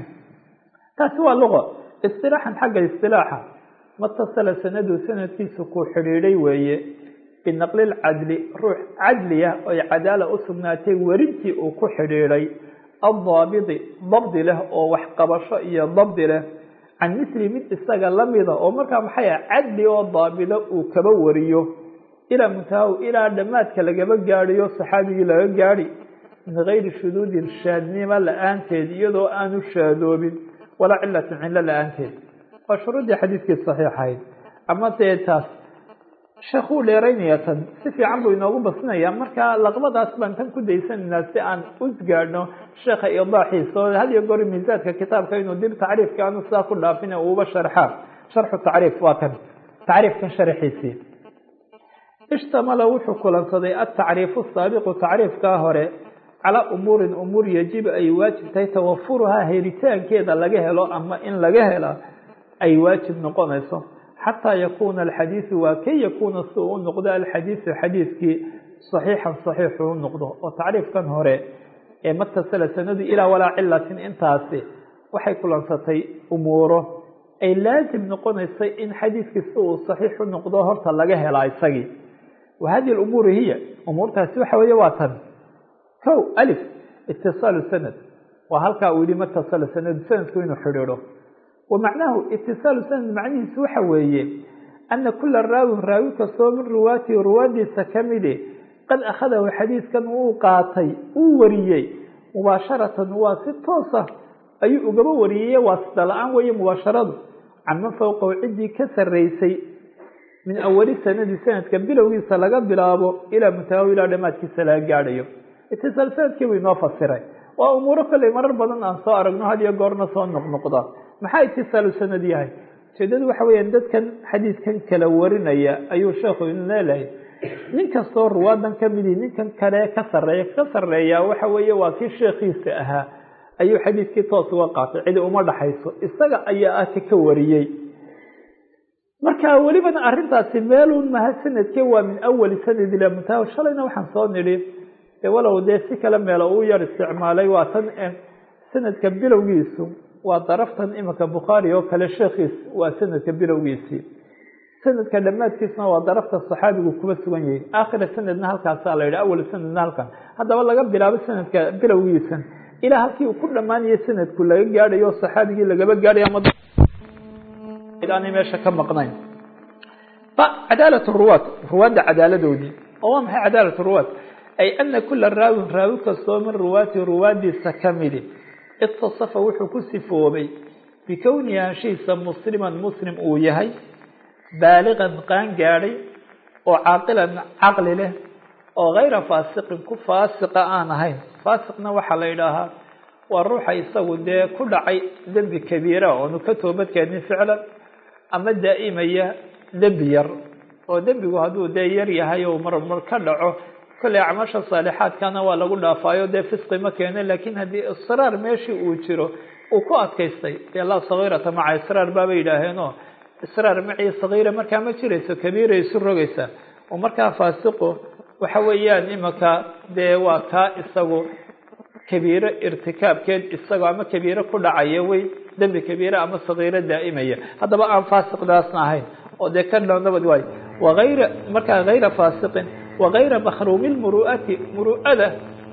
taasi waa luqa istilaaxan xagga istilaaxa matasala sanadu sanadkiisa ku xidhiidhay weeye binaqli lcadli ruux cadliya oy cadaala u sugnaatay werintii uu ku xidhiidhay addaabidi dabdi leh oo waxqabasho iyo dabdi leh can misli mid isaga lamida oo markaa maxay ah cadli oo daabilo uu kaba wariyo ilaa muntahaw ilaa dhammaadka lagaba gaadhiyo saxaabigii laga gaadhi min gayri shuduudin shaadnimo la-aanteed iyadoo aanu shaadoobin walaa cilatin cillo la-aanteed waa shuruuddii xadiidkii saxiixahayd ama dee taas sheekuu dheeraynaya tan si fiican buu inoogu basnaya marka laqbadaas baan tan ku daysanaynaa si aan usgaadhno sheekha idaaxiisa oo had iyo goor miisaadka kitaabka inuu dib tacriifka aanu sidaa ku dhaafin uuba sharxaa sharxu tacriif waa kan tacriifkan sharaxiisii ishtamala wuxuu kulansaday atacriifu saabiqu tacriifkaa hore calaa umuurin umuur yajibu ay waajib tahay tawafuruhaa helitaankeeda laga helo ama in laga hela ay waajib noqonayso xataa yakuuna alxadiidu waa kay yakuuna si uu u noqdo alxadiidu xadiidkii saxiixan saxiixu u noqdo oo tacriifkan hore ee matasala sanadu ilaa walaa cilatin intaasi waxay kulansatay umuuro ay laazim noqonaysay in xadiidkii si uu saxiix u noqdo horta laga helaa isagii wa hadihi umuuru hiya umuurtaasi waxa weeye waa tan kow alif itisaalu sanad waa halkaa uu yihi matasala sanadu sanadku inuu xidhiidho wamacnahu itisaalu sanad macnihiisu waxa weeye ana kula raawin raawi kastoo min ruwaatihi ruwaadiisa kamide qad akhadahu xadiidkan uu qaatay uu wariyey mubaasharatan waa si toosa ayuu ugaba wariyey waasida la-aan weeye mubaasharadu canman fowqahu ciddii ka sarreysay min awali sanadi sanadka bilowgiisa laga bilaabo ilaa muntahaw ilaa dhamaadkiisa laga gaadhayo itisaal sanadkii buu inoo fasiray waa umuuro kolley marar badan aan soo aragno had iyo goorna soo noqnoqda maxaa itisaalu sanad yahay ujeedadu waxa weeyaan dadkan xadiidkan kala warinaya ayuu sheekhu inu leelahay nin kastoo ruwaadan kamidi ninkan kale ka sareeya ka sareeya waxa weeye waa kii sheekhiisa ahaa ayuu xadiidkii toos uga qaatay cidi uma dhaxayso isaga ayaa ah ka ka wariyey marka welibana arintaasi meelun maha sanadke waa min awali sanad ilaa muntaha shalayna waxaan soo nidhi walow dee si kale meelo uu yar isticmaalay waa tan sanadka bilowgiisu waa daraftan iminka bukhaari oo kale sheekhiis waa sanadka bilowgiisii sanadka dhammaadkiisna waa darafta saxaabigu kuba sugan yahay aakhira sanadna halkaasaa la yidhi awal sanadna halkan haddaba laga bilaabo sanadka bilowgiisan ilaa halkii uu ku dhammaanayay sanadku laga gaadhayo o saxaabigii lagaba gaadhay aanay meesha ka maqnayn cadaalat ruwaad ruwaadda cadaaladoodii oo waa maxay cadaalat ruwaad ay ana kula raawin raawi kastoo min ruwaati ruwaadiisa kamidi itasafa wuxuu ku sifoobay bikownihi anshihiisa musliman muslim uu yahay baaligan qaan gaadhay oo caaqilan caqli leh oo kayra faasiqin ku faasiqa aan ahayn faasiqna waxaa la yidhaahaa waa ruuxa isagu dee ku dhacay dembi kabiira oonu ka toobadkeenin ficlan ama daa'imaya dembi yar oo dembigu hadduu dee yar yahay oo marmar ka dhaco kolley acmaasha saalixaadkana waa lagu dhaafaayo dee fisqi ma keene lakin haddii israar meeshii uu jiro uu ku adkaystay dee laa sagiirata maca israar baaba yidhaaheenoo israar macii sagiira markaa ma jirayso kabiiray isu rogaysaa oo markaa faasiqu waxa weeyaan imaka dee waa kaa isagu kabiiro irtikaabkeed isagoo ama kabiiro ku dhacaya wey dembi kabiire ama sagiiro daa'imaya haddaba aan faasiqdaasna ahayn oo dee ka nabad waayo waayra markaa hayra faasiqin wagayra makruumi lmuru'ati muru'ada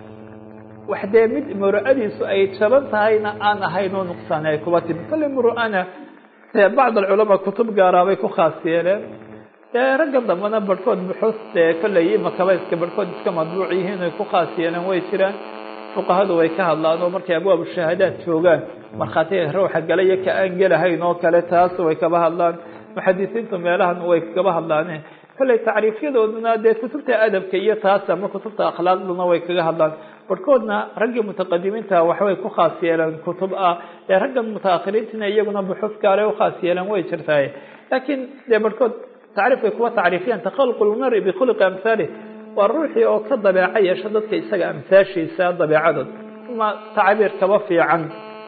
wax dee mid muru'adiisu ay jaban tahayna aan ahayn oo nuqsaani ay kuba timi kolle muru'ana dee bacd alculamaa kutub gaaraabay ku khaas yeeleen dee ragga dambena barhkood buxuus dee kolley imakaba iska barhkood iska madbuuc yihiin ay ku khaas yeeleen way jiraan fuqahadu way ka hadlaan oo markay abwaabu shahaadaad joogaan markhaatiga rawxa galaya ka aan gelahayn oo kale taas way kaba hadlaan muxadisiintu meelahan way kaba hadlaane kolley tacriifyadooduna dee kutubta adabka iyo taas ama kutubta akhlaaqduna way kaga hadlaan barhkoodna raggii mutaqadimiinta waxbay ku khaas yeeleen kutub ah dee raggan mutaakhiriintina iyaguna buxuuf gaale ukhaas yeeleen way jirtaay laakiin dee barhkood tacriifkay kuwa tacriifiyaan takhaluq lmari bikhuluqi amhaalih waa ruuxii oo ka dabeeco yeesho dadka isaga amsaashiisa dabeecadood ma tacbiir kaba fiican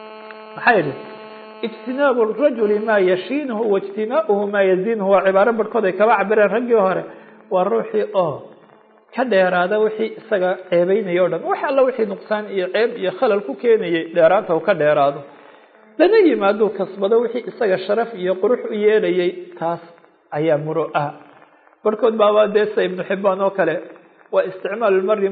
maxaa yidhi ijtinaabu rajuli maa yashiinuhu waijtimaauhu maa yaziinuhu waa cibaaro barhkood ay kaba cabireen raggii hore waa ruuxii oo ka dheeraada wixii isaga ceebeynaya o dhan wax alla wixii nuqsaan iyo ceeb iyo khalal ku keenayay dheeraanta uu ka dheeraado lana yimaaduu kasbado wixii isaga sharaf iyo qurux u yeelayay taas ayaa muro ah barhkood baaba deesa ibnu xibaan oo kale waa isticmaal lmari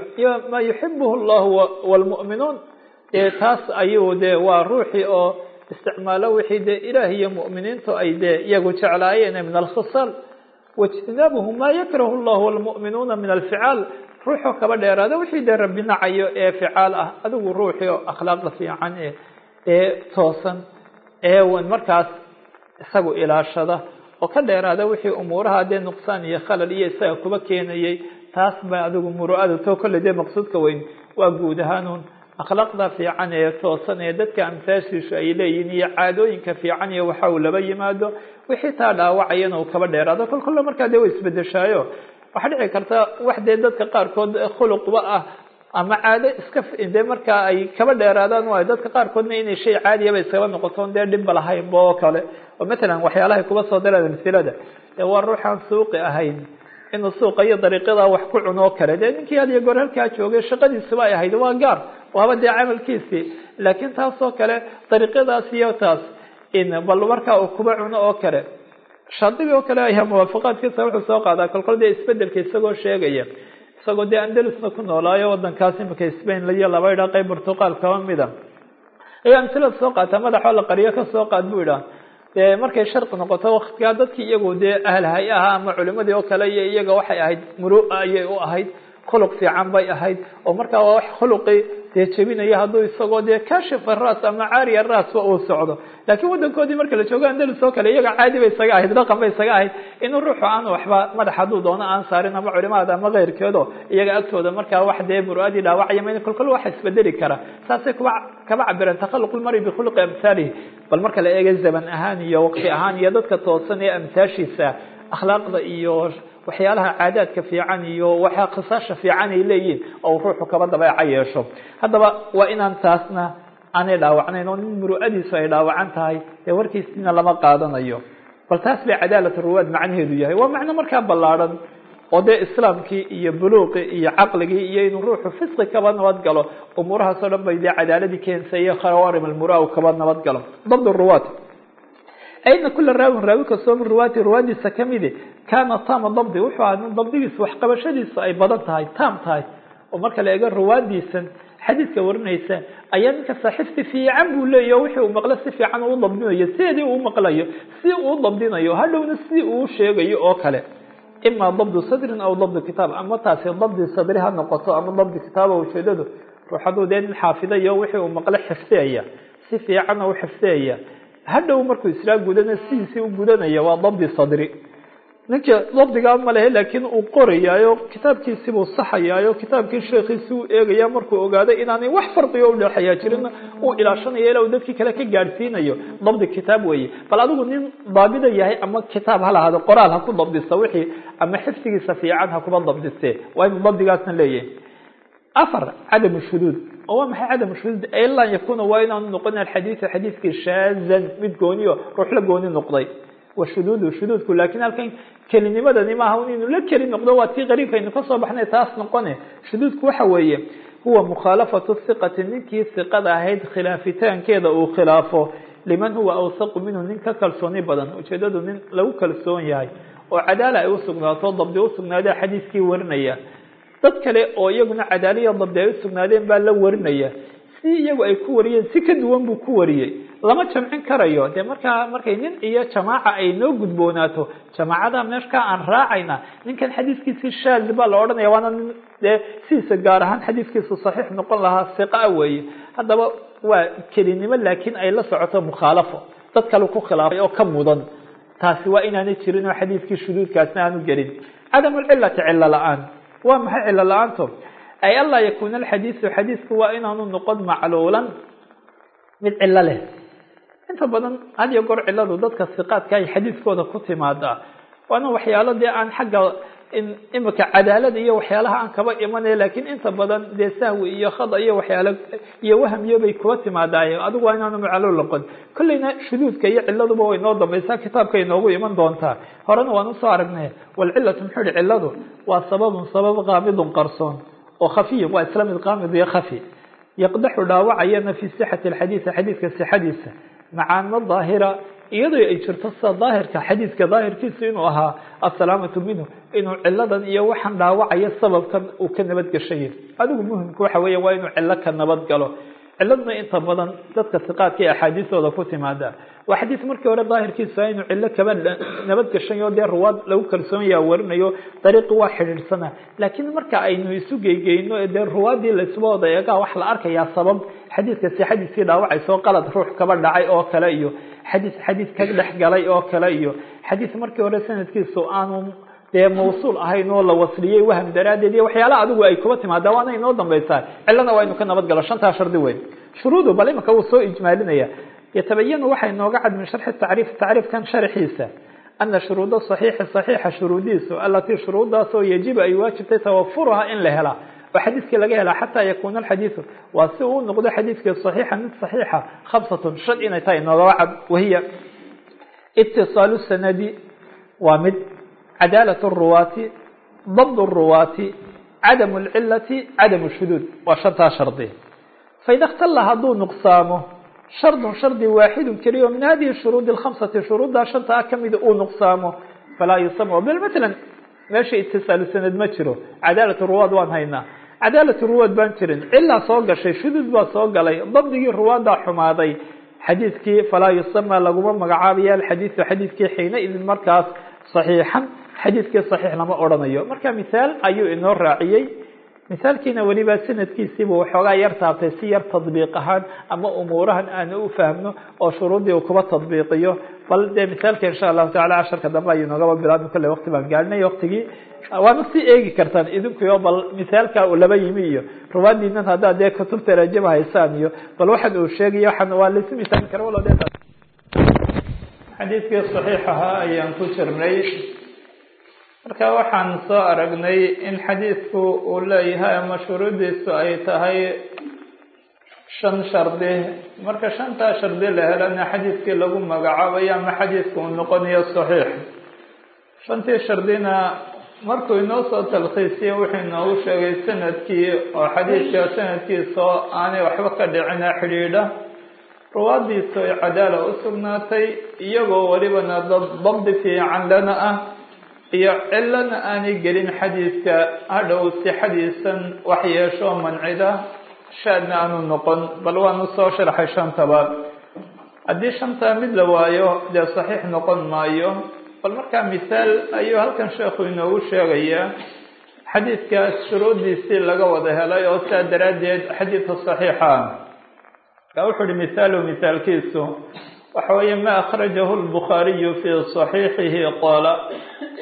maa yuxibuhu llahu wlmu'minuun dee taas ayuu dee waa ruuxii oo isticmaalo wixii dee ilaah iyo mu'miniintu ay dee iyagu jeclaayeen min alkhisaal waijtinaabuhu maa yakrahu llahu wlmu'minuuna min alficaal ruuxoo kaba dheeraada wixii dee rabbi nacayo ee ficaal ah adigu ruuxii oo akhlaaqda fiican ee ee toosan ee markaas isagu ilaashada oo ka dheeraada wixii umuuraha dee nuqsaan iyo khalal iyo isaga kuba keenayay taas ba adigu muru'ada to kolley dee maqsuudka weyn waa guud ahaanuun akhlaaqda fiican ee toosan ee dadka amsaashiisu ay leeyihiin iyo caadooyinka fiican iyo waxa uu laba yimaado wixii taa dhaawacayana uu kaba dheeraado kol kolle markaa dee way isbedeshaayo waxaa dhici karta wax dee dadka qaarkood khuluqba ah ama caado iska dee markaa ay kaba dheeraadaan waayo dadka qaarkoodna inay shay caadiyaba iskaba noqotoon dee dhibba lahaynba oo kale oo matalan waxyaalahay kuba soo daraan amsilada ee waa ruuxaan suuqi ahayn inuu suuqa iyo dariiqyada wax ku cuno oo kale dee ninkii had iyo goor halkaa joogay shaqadiisuba ay ahayd waa gaar waaba dee camalkiisii laakiin taas oo kale dariiqyadaas iyo taas in bal markaa uu kuba cuno oo kale shaadibi oo kale ayaa muwaafaqaadkiisa wuxuu soo qaadaa kolkol dee isbedelka isagoo sheegaya isagoo dee andalusna ku noolaayo wadankaas imika spain iyo laba idhaa qayb portuqal kaba mida ayaa amsilada soo qaata madaxoo la qariyo ka soo qaad buu idhaa dee markay sharqi noqoto waktigaa dadkii iyagu dee ahlhay ahaa ama culimadii oo kale iyo iyaga waxay ahayd murua ayay u ahayd khuluq fiican bay ahayd oo markaa waa wax khuluqii dee jebinaya hadduu isagoo dee kashifa ras ama caariya rasba uu socdo laakiin wadankoodii marka la joogo andalus oo kale iyaga caadi bay isaga ahayd dhaqan bay isaga ahayd inuu ruuxu aan waxba madax hadduu doono aan saarin ama culimada ama keyrkeedo iyaga agtooda markaa wax dee muruadii dhaawacaya ma kolkol waxa isbedeli kara saasay kuba kaba cabireen takhaluq lmari bikhuluqi amhaalihi bal marka la eega zaman ahaan iyo waqti ahaan iyo dadka toosan ee amsaashiisa akhlaaqda iyo waxyaalaha caadaadka fiican iyo waxa khisaasha fiican ay leeyihiin oo ruuxu kaba dabeeca yeesho haddaba waa inaan taasna aanay dhaawacnayn oo nin muru'adiisu ay dhaawacan tahay dee warkiisina lama qaadanayo bal taas bay cadaalat ruwaad macnaheedu yahay waa macno markaa ballaadhan oo dee islaamkii iyo buluuqii iyo caqligii iyo inuu ruuxu fisqi kaba nabad galo umuurahaasoo dhan bay dee cadaaladii keensaya khawarim almura kaba nabad galo dabd ruwaad ayna kula raawin raawi kastoo min ruwaati ruwaadiisa kamidi kaana tama dabdi wuxuu ahaa nin dabdigiisa waxqabashadiisu ay badan tahay tam tahay oo marka la eego ruwaadiisan xadiidka warinaysa ayaa ninka saaxiibti fiican buu leeyahy o wixii uu maqlo si fiican uu dabdinayo sideedii uu maqlayo si uu dabdinayo hadhowna si uu sheegayo oo kale ima dabdu sadrin aw dabdu kitaab ama taasi dabdi sadri ha noqoto ama dabdi kitaaba ujeedadu ruux hadduu dee nin xaafidayo wixii uu maqlo xifdiyaya si fiicanna u xifdiyaya hadhow markuu islaa gudana sidiisii u gudanaya waa dabdi sadri ninka dabdigaa ma lehe laakiin uu qorayaayo kitaabkiisibuu saxayaayo kitaabkii sheekhiisi uu eegaya markuu ogaado inaanay wax farqigo udhexeeyaa jirin uu ilaashanayo ilaa uu dadkii kale ka gaadhsiinayo dabdi kitaab weeye bal adigu nin daabida yahay ama kitaab ha lahaado qoraal ha ku dabdista wixii ama xifdigiisa fiican ha kuba dabdiste waa inuu dabdigaasna leeyahay afar cadam shuduud oo waa maxay cadam shuduud ilaa yakuna waa inaanu noqon alxadiidu xadiidkii shaazan mid gooniyo ruux la gooni noqday washuduudu shuduudku laakiin halkan kelinimadani maaha inuu la keli noqdo waa tii qariibkaynu kasoo baxnay taas noqone shuduudku waxa weeye huwa mukhaalafatu hiqati ninkii hiqada ahayd khilaafitaankeeda uu khilaafo liman huwa awsaqu minhu nin ka kalsooni badan ujeedadu nin lagu kalsoon yahay oo cadaala ay usugnaato dabdi usugnaada xadiiskii warinaya dad kale oo iyaguna cadaaliya dabdi ay usugnaadeen baa la warinaya si iyagu ay ku wariyeen si ka duwan buu ku wariyey lama jamcin karayo dee markaa markay nin iyo jamaaca ay noo gudboonaato jamaacada meeshkaa aan raacayna ninkan xadiiskiisii shaaz baa la odhanaya waana nin dee sidiisa gaar ahaan xadiiskiisu saxiix noqon lahaa siqa weeye haddaba waa kelinimo laakiin ay la socoto mukhaalafo dad kale ku khilaafay oo ka mudan taasi waa inaanay jirin oo xadiiskii shuduudkaasna aanu gelin cadamulcilati cilo la-aan waa maxay cilo la-aanto ay anlaa yakuuna alxadiisu xadiisku waa inaanu noqon macluulan mid cilo leh inta badan had iyo goor ciladu dadka siqaadka ay xadiiskooda ku timaadaa waana waxyaalo dee aan xagga imika cadaalada iyo waxyaalaha aan kaba imanaya laakiin inta badan dee sahwi iyo khada iyo waxyaalo iyo wahmiyo bay kuba timaadaaye adigu waa inaanu macluul noqon kolleyna shuduudka iyo ciladuba way noo dambaysaa kitaabkay noogu iman doontaa horena waan usoo aragnay walcilatu muxuu ihi ciladu waa sababun sabab qaamidun qarsoon oo khafiyin waa isla mid qaamid iyo khafi yaqdaxu dhaawacayana fi sixati alxadiisi xadiidka sixadiisa macaano daahira iyadoo ay jirto sida daahirka xadiidka daahirkiisa inuu ahaa assalaamatu minhu inuu ciladan iyo waxaan dhaawacaya sababkan uu ka nabadgashaya adigu muhimka waxa weya waa inuu cilo ka nabad galo ciladuna inta badan dadka siqaadka ee axaadiistooda ku timaada waa xadiis markii hore daahirkiisa inuu cilo kaba nabadgashayo dee ruwaad lagu kalsoonyaa warinayo dariiqi waa xidhiidhsana laakiin marka aynu isu geygeyno dee ruwaadii laisuba wada eegaa wax la arkayaa sabab xadiidka sixadiisii dhaawacayso qalad ruux kaba dhacay oo kale iyo xadiis xadiis ka dhex galay oo kale iyo xadiis markii hore sanadkiisu aanu dee mawsuul ahayn oo la wasliyey waham daraaddeed iyo waxyaalaha adigu ay kuba timaada waana inoo dambaysaa cilana waa inu ka nabad galo shantaa shardi weyn shuruudu bal imika wuu soo ijmaalinaya yatabayanu waxay nooga cad min sharxi tacriif tacriifkan sharxiisa ana shuruuda صaxiixi صaxiixa shuruudiisu alatii shuruudaasoo yajibu ay waajibtay tawafuruha in la helaa oo xadiiskii laga helaa xataa yakuuna alxadiidu waa si uu noqdo xadiidkii صaxiixa mid صaxiixa khamsatun shan inay tahay noogaba cad wahiya itisaalu sanadi waa mid cadaalat الruwaati dabd الruwaati cadam اlcilati cadam الshuduud waa shantaa shardi faida اktala hadduu nuqsaamo shardun shardi waaxidu keliyo min hadihi shuruudi اkhamsati shuruuddaa shantaa kamida uu nuqsaamo falaa yusama bal matala meesha itisaalu sanad ma jiro cadaalat ruwaad waan haynaa cadaalat ruwaad baan jirin cilaa soo gashay shuduud baa soo galay dabdigii ruwaaddaa xumaaday xadiidkii falaa yusama laguma magacaabaya alxadiidu xadiidkii xiina idin markaas صaxiixan xadiidkii صaxiix lama odhanayo marka mihaal ayuu inoo raaciyey misaalkiina weliba sanadkiisiibu waxoogaa yar taabtay si yar tadbiiq ahaan ama umuurahan aanu u fahmno oo shuruuddii uu kuba tadbiiqiyo bal dee misaalka insha allahu tacala casharka dambe ayuu noogaba bilaabmi kolley waqti baan gaadhinay waqtigii waana sii eegi kartaan idinkuyo bal misaalka uu laba yimi iyo ruwaadiinan haddaad dee kutubta rajaba haysaan iyo bal waxan uu sheegayo waxan waa laisu misaali kara walo de xadiidkii صaxiix ahaa ayaan ku jirnay marka waxaan soo aragnay in xadiidku uu leeyahay ama shuruudiisu ay tahay shan shardi marka shantaa shardi la helana xadiidkii lagu magacaabayo ama xadiidku uu noqonayo صaxiix shantii shardina markuu inoo soo talkhiisiye wuxuu inoogu sheegay sanadkii oo xadiidka sanadkiisao aanay waxba ka dhicina xidhiidha ruwaadiisu ay cadaala u sugnaatay iyagoo welibana dad dabdi fiican lana ah iyo cilana aanay gelin xadiidka hadhow sixadiisan wax yeesho mancida shaadna aanu noqon bal waanu soo sharxay shantaba haddii shantaa mid la waayo dee saxiix noqon maayo bal markaa misaal ayuu halkan sheekhu inoogu sheegayaa xadiidkaas shuruuddiisii laga wada helay oo saa daraaddeed xadiidka saxiixa wuxu uhi mihaalu mihaalkiisu waxa weeye ma akhrajahu lbukhaariyu fii صaxiixihi qaala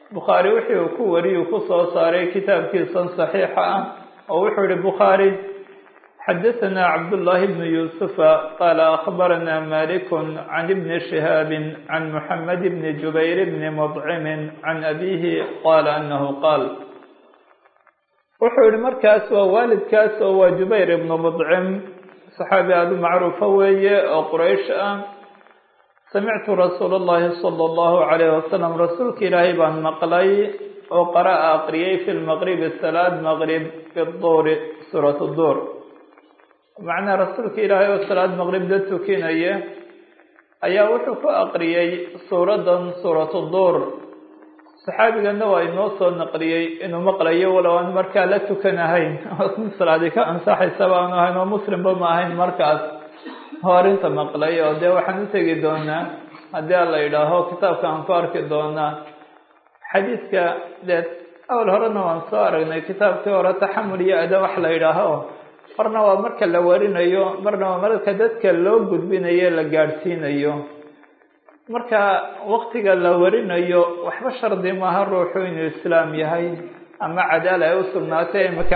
bukhaari wixii uu ku wariyuu ku soo saaray kitaabkiisan saxiixa ah oo wuxuu yihi bukhaari xadaثna cabdullahi bnu yuusufa qaala akhbarana maliku can ibni shihaabi can muxamed bni jubayr bni mudcimin can abihi qaala anahu qaal wuxuu yihi markaas waa waalidkaas oo waa jubayr ibnu mudcim saxaabi aada u macruufa weeye oo quraysh ah samictu rasuula اllahi salى اllahu alayh wasalam rasuulka ilaahay baan maqlay oo qara'a aqriyay fi lmaqribi salaad maqrib biduuri suurat duur macnaa rasuulka ilaahay oo salaad maqrib da tukinaya ayaa wuxuu ku aqriyey suuradan suuratu duur saxaabigana waa inoo soo naqliyey inuu maqlayo walow aan markaa la tukanahayn salaadi ka ansaxaysaba aanu ahayn oo muslimba ma ahayn markaas oo arrinta maqlay oo dee waxaan u tegi doonaa haddii ala yidhaaho kitaabka aan ku arki doonaa xadiidka dee awal horena waan soo aragnay kitaabkii hore taxamul iyo ada wax la yidhaaho marna waa marka la warinayo marna waa marka dadka loo gudbinayo la gaadhsiinayo marka waktiga la warinayo waxba shardi maaha ruuxu inuu islaam yahay ama cadaala ay u sugnaatay imaka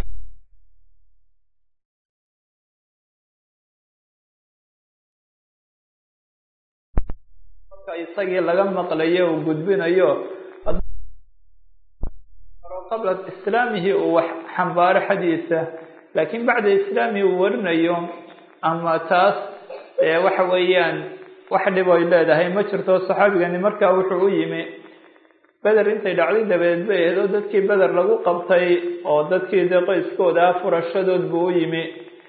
isagii laga maqlayo uu gudbinayo qabla islaamihi uu wax xambaaro xadiisa laakiin bacda islaamihi uu warinayo ama taas waxa weeyaan wax dhib ay leedahay ma jirto saxaabigani markaa wuxuu u yimi beder intay dhacday dabadeed bay ahayd oo dadkii beder lagu qabtay oo dadkii dee qoyskooda ah furashadood buu u yimi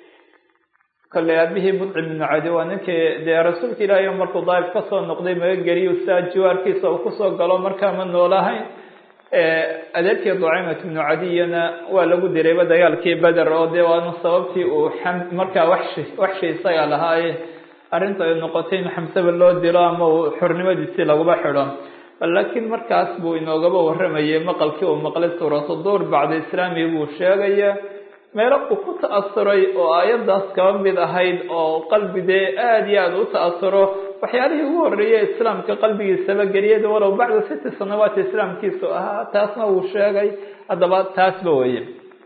kolley aabihii mudcim ibnu cadi waa ninkii dee rasuulka ilaahay markuu daa'if kasoo noqday magageliyu saa jiwaarkiisa uu kusoo galo markaa ma noolahayn adeerkii ducaymat ibnu cadiyana waa lagu dirayba dagaalkii beder oo dee waana sababtii uu markaa waxshi waxshi isaga lahaaye arrinta ay noqotay in xamsaba loo dilo ama uu xornimadiisii laguba xidho laakiin markaas buu inoogaba warramayay maqalkii uu maqlay suuratu duur bacda islaami buu sheegaya meelo uu ku ta'asuray oo aayaddaas kaba mid ahayd oo qalbi dee aada iyo aada u ta'asuro waxyaalihii ugu horreeyay islaamka qalbigiisaba geliyada walow bacda siti sanawaati islaamkiisu ahaa taasna wuu sheegay haddaba taasba weye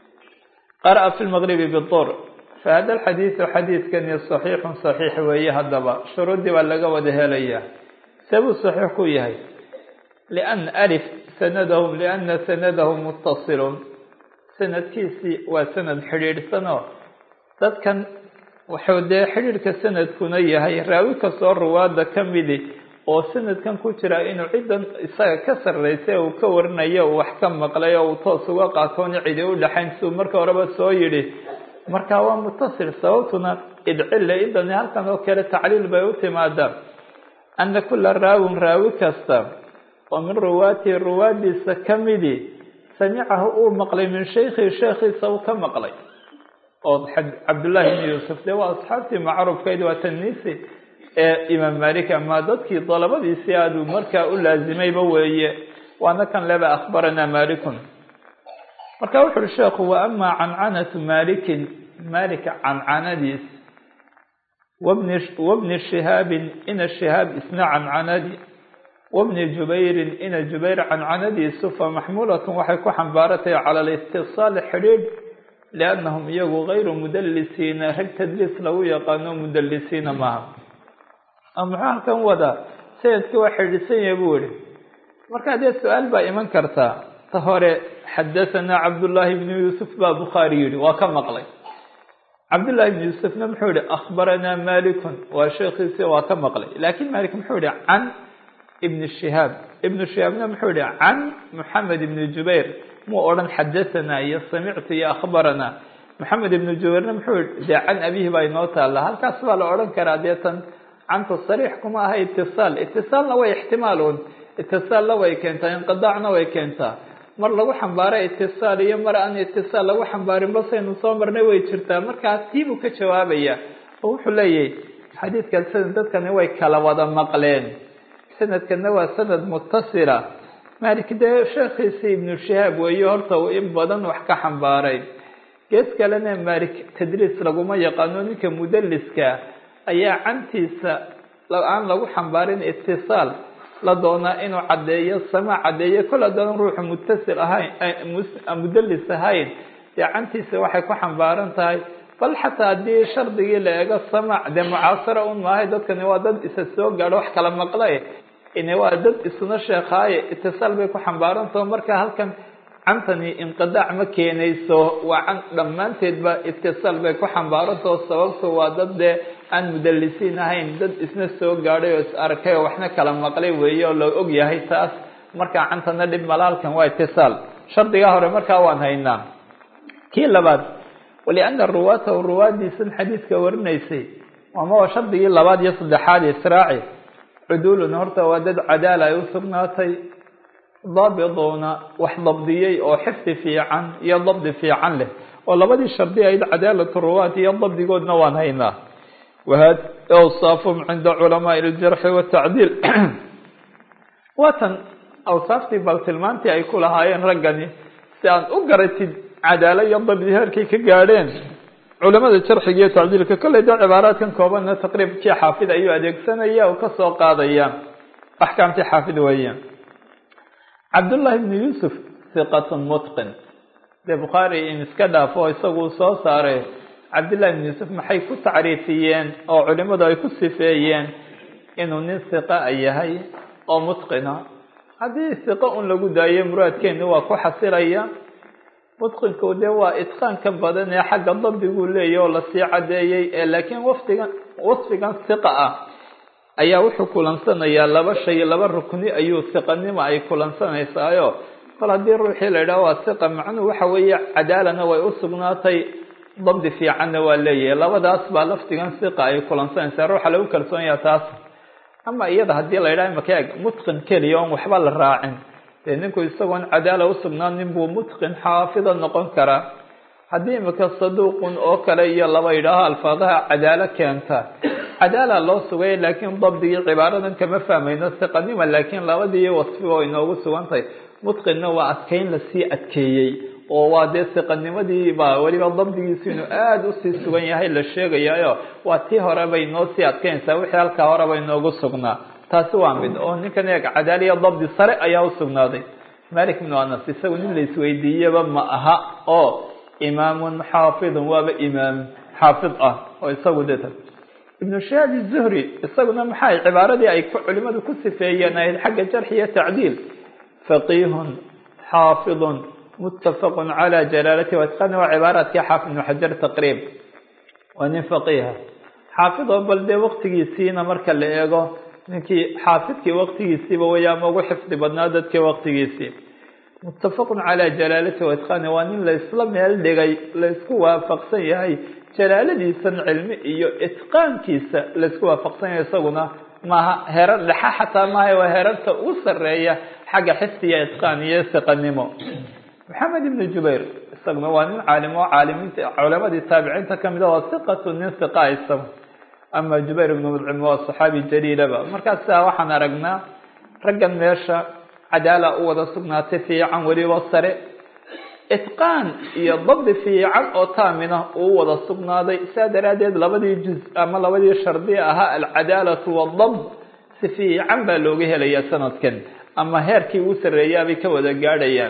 qara'a fi lmaqribi bidur fahada alxadiidu xadiidkani saxiixun saxiix weeye haddaba shuruuddii baa laga wada helaya sabuu saxiix ku yahay lian alif sanadahum liana sanadahum muttasilun sanadkiisii waa sanad xidhiidhsanoo dadkan wuxuu dee xidhiidhka sanadkuna yahay raawi kastoo ruwaada ka midi oo sanadkan ku jira inuu ciddan isaga ka sarraysay uu ka warinayo uu wax ka maqlay oo uu toos uga qaatoona cidi u dhexayn siduu marka horeba soo yidhi marka waa mutasil sababtuna idcille idani halkan oo kale tacliil bay u timaadaa ana kula raawin raawi kasta oo min ruwaatihi ruwaadiisa ka midi samicahu uu maqlay min shaykhihi sheekhiisa uu ka maqlay oo cabdullaahi ibni yuusuf dee waa asxaabtii macruufkayd waa tanisi ee imaam malik ama dadkii dalabadiisii aaduu markaa u laazimayba weeye waana kan leba akhbaranaa malikun marka wuxu uhi sheekhu wa ama cancanatu malikin malika cancanadiis wabni wabni shihaabin ina shihaab isna cancanadi wabni jubayrin ina jubayr cancanadiisu fa maxmuulatun waxay ku xambaaratay cala alistisaali xidhiidh liannahum iyagu gayru mudalisiina rag tadliis lagu yaqaano mudalisiina maaha muxuu halkan wadaa sanadkii waa xidhiidhsan yahay buu yihi marka dee su-aal baa iman kartaa ta hore xadahanaa cabdullaahi ibnu yuusuf baa bukhaari yihi waa ka maqlay cabdullahi ibnu yuusufna muxuu yihi akhbaranaa malikun waa sheekhiisi waa ka maqlay laakiin malik muxuu yihi can ibni shihaab ibnu shihaabna muxuu yihi can moxamed ibni jubayr muu odhan xadahanaa iyo samictu iyo akhbaranaa moxamed ibnu jubayrna muxuu yihi dee can abihi baa inoo taalla halkaas baa la odhan karaa dee tan canta sariix kuma aha itisaal itisaalna way ixtimaalun itisaalna way keentaa inqidaacna way keentaa mar lagu xambaaro itisaal iyo mar aan itisaal lagu xambaarin basaynu soo marnay way jirtaa markaa tii buu ka jawaabaya oo wuxuu leeyahay xadiidkan sanad dadkani way kala wada maqleen sanadkana waa sanad mutasila malik dee sheekhiisii ibnu shihaab weeye horta uu in badan wax ka xambaaray gees kalena malik tadriis laguma yaqaano ninka mudaliska ayaa cantiisa aan lagu xambaarin itisaal la doonaa inuu caddeeyo samaac caddeeyo kol haddaan ruuxu mutasil ahayn mudalis ahayn dee cantiisa waxay ku xambaaran tahay bal xataa haddii shardigii la eego samaac dee mucaasara un maahay dadkani waa dad isa soo gaadho wax kala maqlay ine waa dad isuna sheekaaye itisaal bay ku xambaarantaho marka halkan cantani inqidaac ma keenayso waa can dhammaanteedba itisaal bay ku xambaarantaho sababto waa dad dee aan mudalisiin ahayn dad isna soo gaadhay oo is arkay oo waxna kala maqlay weeye oo la og yahay taas markaa cantana dhib malaalkan waa itisaal shardigaa hore markaa waan haynaa kii labaad waliana ruwaatahu ruwaadiisan xadiidka warinaysay ama waa shardigii labaad iyo saddexaad israaci cudulun horta waa dad cadaala ay usugnaatay daabiduuna wax dabdiyey oo xifdi fiican iyo dabdi fiican leh oo labadii shardi ayd cadaalatu ruwaat iyo dabdigoodna waan haynaa wahad awsaafum cinda culamaai ljarxi watacdiil waatan awsaaftii bal tilmaantii ay ku lahaayeen raggani si aan u garatid cadaalo iyo dabdi heerkay ka gaadheen culamada jarxiga iyo tacdiilka kolley dee cibaaraadkan koobanna taqriibkii xaafid ayuu adeegsanaya oo kasoo qaadaya axkaamtii xaafid weeyaan cabdullahi bnu yuusuf hiqatun mutqin dee bukhaari in iska dhaafo isaguu soo saaray cabdullahi bnu yuusuf maxay ku tacriifiyeen oo culimadu ay ku sifeeyeen inuu nin hiqa a yahay oo mutqina haddii hiqo un lagu daayo muraadkeeni waa ku xasilaya mutqinku dee waa itqaanka badan ee xagga dabdiguu leeyahy oo lasii caddeeyey ee laakiin wafdigan wasfigan hiqa ah ayaa wuxuu kulansanayaa laba shay laba rukni ayuu hiqanimo ay kulansanaysaayoo kol haddii ruuxii la yidhaho waa hiqa macnuhu waxa weeye cadaalana way u sugnaatay dabdi fiicanna waa leeyahay labadaas baa lafdigan hiqa ay kulansanaysaa ruuxa lagu kalsoonyaa taas ama iyada haddii la yidhaho imaka eg mutqin keliya oon waxba la raacin dee ninku isagoon cadaala usugnaanin buu mutqin xaafida noqon karaa haddii imika saduuqun oo kale iyo laba yidhaaho alfaadaha cadaalo keenta cadaala loo sugay laakiin dabdigii cibaaradan kama fahmayno hiqanima laakiin labadii wasfiba way inoogu sugantahay mutqinna waa adkeyn lasii adkeeyey oo waa dee hiqanimadii baa weliba dabdigiisu inuu aada usii sugan yahay la sheegayaayo waa tii hore bay noo sii adkeynaysaa wixii halkaa hore bay noogu sugnaa taasi waa mid oo ninkan eeg cadaaliya dabdi sare ayaa usugnaaday malik ibnu anas isagu nin la isweydiiyaba ma aha oo imaamun xaafidun waaba imaam xaafid ah oo isagu deta ibnu shahaab zuhri isaguna maxay cibaaradii ay culimadu ku sifeeyeen ahayd xagga jarxi iyo tacdiil faqihun xaafidun muttafaqun calaa jalaalati watqani waa cibaaraadkii xaafid ibnu xajar taqriib waa nin faqiiha xaafid oo bal dee waqtigiisiina marka la eego ninkii xaafidkii waqtigiisiiba way ama ugu xifdi badnaa dadkii waqtigiisii muttafaqun calaa jalaalati watqani waa nin la isla meel dhigay la isku waafaqsan yahay jalaaladiisan cilmi iyo itqaankiisa la isku waafaqsan yahay isaguna maaha herar dhexa xataa maaha waa herarta ugu sareeya xagga xifdiya itqaan iyo siqanimo maxamed ibnu jubayr isaguna waa nin caalim oo caalimiinta culamadii taabiciinta kamid a waa hiqatu nin hiqa isaga ama jubayr ibnu mudcim waa saxaabi jaliilaba markaas sidaa waxaan aragnaa raggan meesha cadaala u wada sugnaatay fiican weliba sare itqaan iyo dabdi fiican oo taamina uu wada sugnaaday sidaa daraaddeed labadii juz ama labadii shardi ahaa alcadaalatu wadabd si fiican baa looga helayaa sanadkan ama heerkii uu sarreeyaabay ka wada gaadhayaan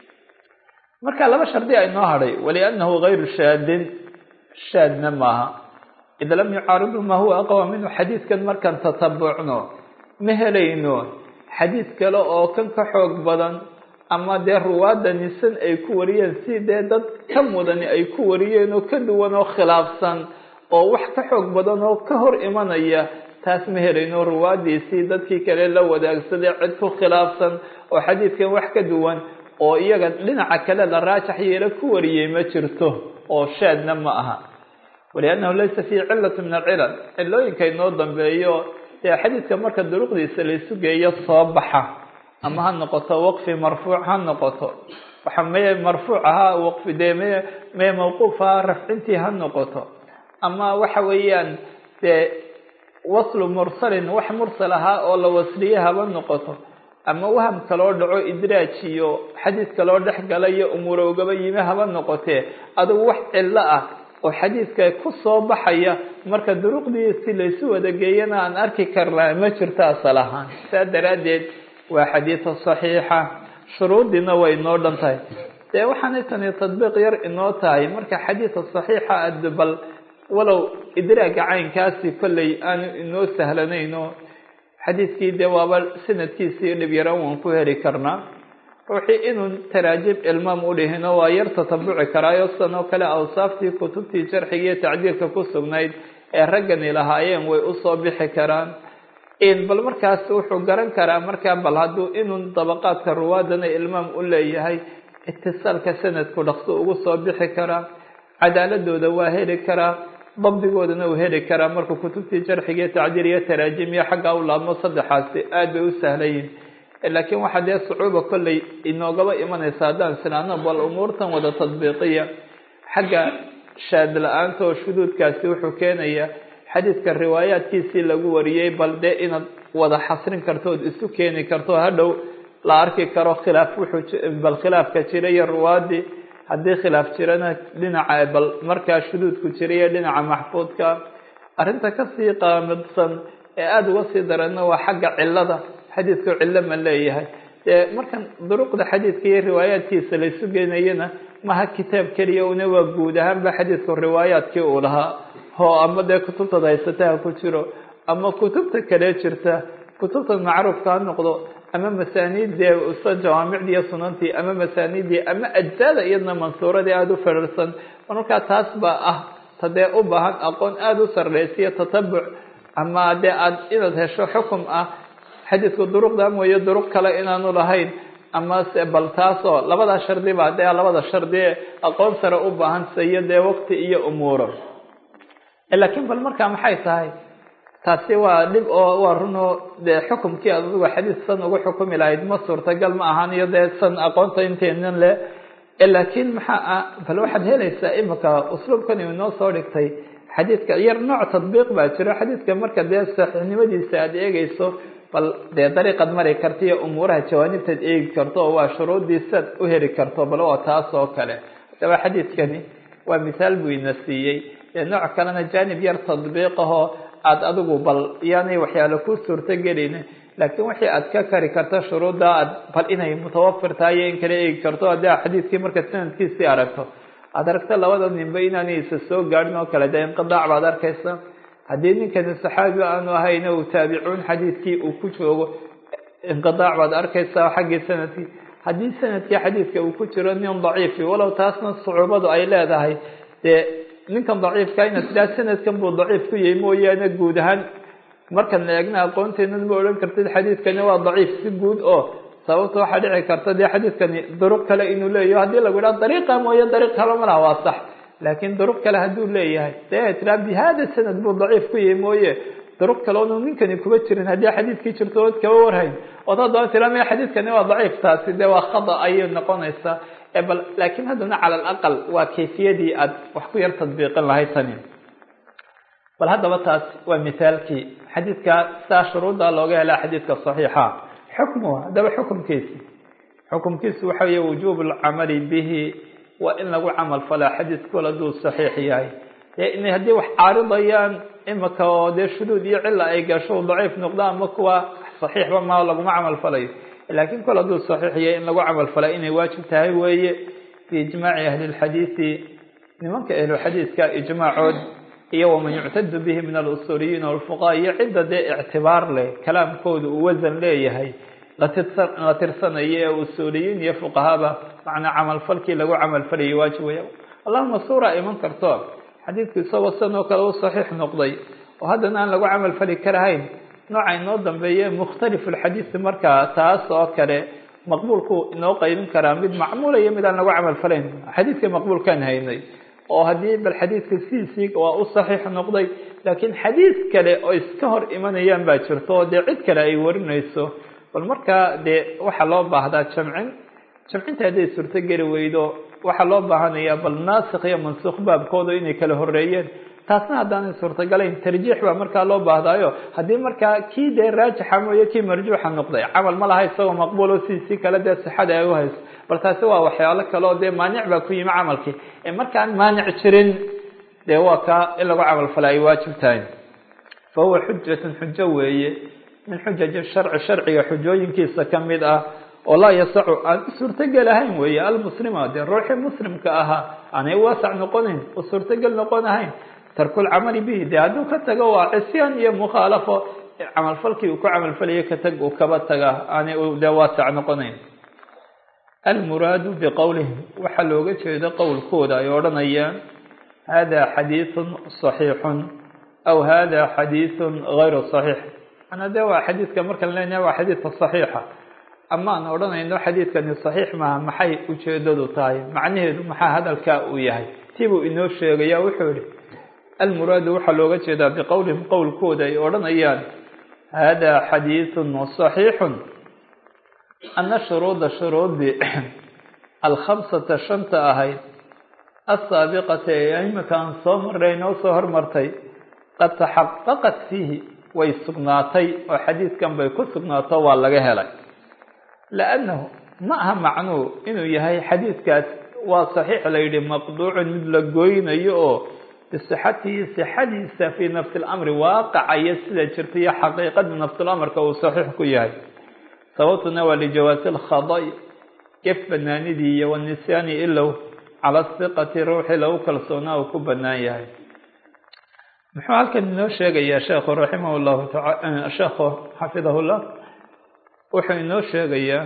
marka laba shardi a inoo hadhay waliannahu gayru shaadin shaadna maaha id lam yucaaridu maa huwa aqwa minhu xadiidkan markaan tatabucno ma helayno xadiid kale oo kan ka xoog badan ama dee ruwaadda nisan ay ku wariyeen si dee dad ka mudani ay ku wariyeen oo ka duwan oo khilaafsan oo wax ka xoog badan oo ka hor imanaya taas ma helayno ruwaadiisii dadkii kale la wadaagsaday cid ku khilaafsan oo xadiidkan wax ka duwan oo iyaga dhinaca kale la raajax yeelo ku wariyey ma jirto oo shaadna ma aha waliannahu laysa fiihi cilatu min alcilal cilooyinka inoo dambeeyo dee xadiidka marka duruqdiisa laysu geeyo soo baxa ama ha noqoto waqfi marfuuc ha noqoto waxa meye marfuuc ahaa waqfi dee me meye mawquuf ahaa rafcintii ha noqoto ama waxa weeyaan dee waslu mursalin wax mursal ahaa oo la wasliye haba noqoto ama waham kaloo dhaco idraaj iyo xadiid kaloo dhex gala iyo umuuro ugaba yimi haba noqotee adigu wax cillo ah oo xadiidka ku soo baxaya marka duruqdiisi laysu wada geeyana aan arki karnaa ma jirto asal ahaan saa daraaddeed waa xadiida saxiixa shuruudiina way inoo dhan tahay dee waxaanay tani tadbiiq yar inoo tahay marka xadiida saxiixa ad bal walow idraaga caynkaasi kolley aanu inoo sahlanayno xadiidkii dee waaba sanadkiisii dhib yaran waan ku heli karnaa ruuxii inuu taraajib ilmaam u dhihino waa yar tatabuci karaayo sidan oo kale awsaaftii kutubtii jarxiga iyo tacdiilka ku sugnayd ee raggani lahaayeen way usoo bixi karaan bal markaas wuxuu garan karaa markaa bal hadduu inuu dabaqaadka ruwaadana ilmaam u leeyahay itisaalka sanadku dhaqso ugu soo bixi karaa cadaaladooda waa heli karaa dabdigoodana uu heli karaa markuu kutubtii jarxiga iyo tacdiil iyo taraajim iyo xaggaa u laabmo saddexaasi aad bay u sahlayiin laakiin waxaa dee sucuuba kolley inoogaba imanaysa haddaan sinaano bal umuurtan wada tadbiiqiya xagga shaad la-aanta oo shuduudkaasi wuxuu keenayaa xadiidka riwaayaadkiisii lagu wariyey bal dee inaad wada xasrin karto ood isu keeni karto hadhow la arki karo khilaaf wuxuu bal khilaafka jira iyo ruwaadii haddii khilaaf jirana dhinaca bal markaa shuduudku jira iyo dhinaca maxfuudka arrinta kasii qaamidsan ee aada uga sii daranna waa xagga cilada xadiidku cillo ma leeyahay dee markan duruqda xadiidka iyo riwaayaadkiisa laysu geenayana maha kitaab keliya una waa guud ahaanba xadiidku riwaayaadkii uu lahaa oo ama dee kutubtada haysataha ku jiro ama kutubta kale jirta kutubta macruufka ha noqdo ama masaaniiddee usa jawaamicdii iyo sunantii ama masaaniiddii ama ajzaada iyadna mansuuradii aada u ferarsan markaa taas baa ah tadee u baahan aqoon aada u sarreysiyo tatabuc ama dee aad inaad hesho xukum ah xadiidku duruqda mooye duruq kale inaanu lahayn ama se bal taasoo labada shardi baa dee labada shardi ee aqoon sare u baahan siyo dee waqti iyo umuuro laakiin bal markaa maxay tahay taasi waa dhib oo waa runoo dee xukumkii aad adigu xadiid san ugu xukumi lahayd ma suurtagal ma ahaan iyo dee san aqoonta inteenan le laakiin maxaa ah bal waxaad helaysaa imika usluubkan inoo soo dhigtay xadiidka yar nooc tadbiiq baa jiro xadiidka marka dee saxiixnimadiisa aada eegeyso bal dee dariiqad mari karta iyo umuuraha jawaanibtaad eegi karto oo waa shuruuddiisaad u heli karto bal waa taas oo kale hadaba xadiidkani waa mithaal buu ina siiyey dee nooc kalena jaanib yar tadbiiqahoo aada adigu bal yaanay waxyaalo ku suurto gelin laakiin wixii aad ka kari karto shuruudda aad bal inay mutawafir tahay iyo in kala eegi karto haddii xadiidkii markaad sanadkiisii aragto aada aragto labada ninba inaanay isa soo gaadhin oo kale dee inqidaac baad arkaysa haddii ninkani saxaabi aanu ahayna uu taabicuun xadiidkii uu ku joogo inqidaac baad arkaysaa xaggii sanadkii haddii sanadkii xadiidka uu ku jiro nin daciifi walow taasna sucuubadu ay leedahay dee ninkan daciifka inaad tidhaha sanadkan buu daciif ku yahay mooyaane guud ahaan markan la eegna aqoonteenan ma odhan kartid xadiidkani waa daciif si guud oo sababta waxaa dhici karta dee xadiidkani duruq kale inuu leeyaho haddii lagu yidhaha dariiqa mooye dariiq kale malaha waa sax laakiin duruq kale hadduu leeyahay dee tiraa bi hada sanad buu daciif ku yahay mooye duruq kale onu ninkani kuba jirin haddii xadiidkii jirto ood kaba warhayn ood haddana tira maya xadiidkani waa daciif taasi dee waa khada ayay noqonaysaa bal laakiin haddana cala alaqal waa kayfiyadii aad wax ku yar tadbiiqin lahayd tani bal haddaba taas waa mithaalkii xadiidka saa shuruudda looga helaa xadiidka saxiixa xukmuhu haddaba xukumkiisi xukumkiisu waxa weeye wujuub alcamali bihi waa in lagu camal falaa xadiidkul hadduu saxiix yahay dee inay haddii wax caaridayaan imika oo dee shuduud iyo cila ay gasho daciif noqda ama kuwa saxiixba ma laguma camal falayo laakiin kol hadduu saxiix yahay in lagu camal falaa inay waajib tahay weeye biijmaaci ahli lxadiidi nimanka ahluxadiidka ijmaacood iyo waman yuctadu bihi min alusuuliyiin walfuqaha iyo cidda dee ictibaar leh kalaamkooda uu wasan leeyahay la tirsanayo ee usuuliyiin iyo fuqahaba macnaa camalfalkii lagu camalfalayay waajib weya allahuma suura iman karto xadiidku isagoo sidan oo kale u saxiix noqday oo haddana aan lagu camalfali karahayn nooca inoo dambeeye mukhtalifu lxadiidi markaa taas oo kale maqbuulku inoo qaybin karaa mid macmuula iyo mid aan lagu camal falayn xadiidka maqbuulkaan haynay oo haddii bal xadiidka sidiisii waa u saxiix noqday laakiin xadiid kale oo iska hor imanayaan baa jirto oo dee cid kale ay warinayso bal markaa dee waxaa loo baahdaa jamcin jamcinta hadday suurto geli weydo waxaa loo baahanayaa bal naasikh iyo mansuukh baabkooda inay kala horeeyeen taasna haddaanay suurtagalayn tarjiix baa markaa loo baahdaayo haddii markaa kii dee raajixa mooye kii marjuuxa noqday camal ma laha isagoo maqbuulo sidiisii kale dee sixada ay u hayso bal taasi waa waxyaalo kale oo dee maanic baa ku yimi camalkii ee markaan maanic jirin dee waa kaa in lagu camalfala ay waajib tahay fa huwa xujatun xujo weeye min xujaji sharci sharciga xujooyinkiisa ka mid ah oo laa yasacu aan u suurtogel ahayn weeye almuslima dee ruuxii muslimka ahaa aanay waasac noqonayn u suurtogel noqon ahayn tarkulcamali bihi dee hadduu ka tago waa cisyaan iyo mukhaalafo camalfalkii uu ku camalfalayo ka tag uu kaba taga aanay dee waasac noqonayn almuraadu biqowlihim waxaa looga jeedo qowlkooda ay odhanayaan hada xadiiثun صaxiixun aw hada xadiiثun gayru صaxiix ana de waa xadiidka markaan leenahay waa xadiidka صaxiixa ama aan odhanayno xadiidkani صaxiix maaha maxay ujeedadu tahay macnaheedu maxaa hadalkaa uu yahay tibuu inoo sheegaya wuxuu yihi almuraadu waxaa looga jeedaa biqowlihim qowlkooda ay odhanayaan hada xadiiثun صaxiixu ana shuruuda shuruudii alkhamsata shanta ahayd asaabiqata ee imika aan soo marray noo soo hormartay qad taxaqaqat fiihi way sugnaatay oo xadiidkan bay ku sugnaato waa laga helay liannahu ma aha macnuu inuu yahay xadiidkaas waa saxiix la yidhi maqduucun mid la goynayo oo bisixatihi sixadiisa fii nafsi lamri waaqacaya sida jirta iyo xaqiiqada nafsulamarka uu saxiix ku yahay sababtuna waa lijawaasi lkhada'i gef banaanidii iyo wanisyaani ilow cala siqati ruuxii lagu kalsoonaa uu ku banaan yahay muxuu halkan inoo sheegayaa sheekhu raximah llahu taala sheekhu xafidahu llah wuxuu inoo sheegayaa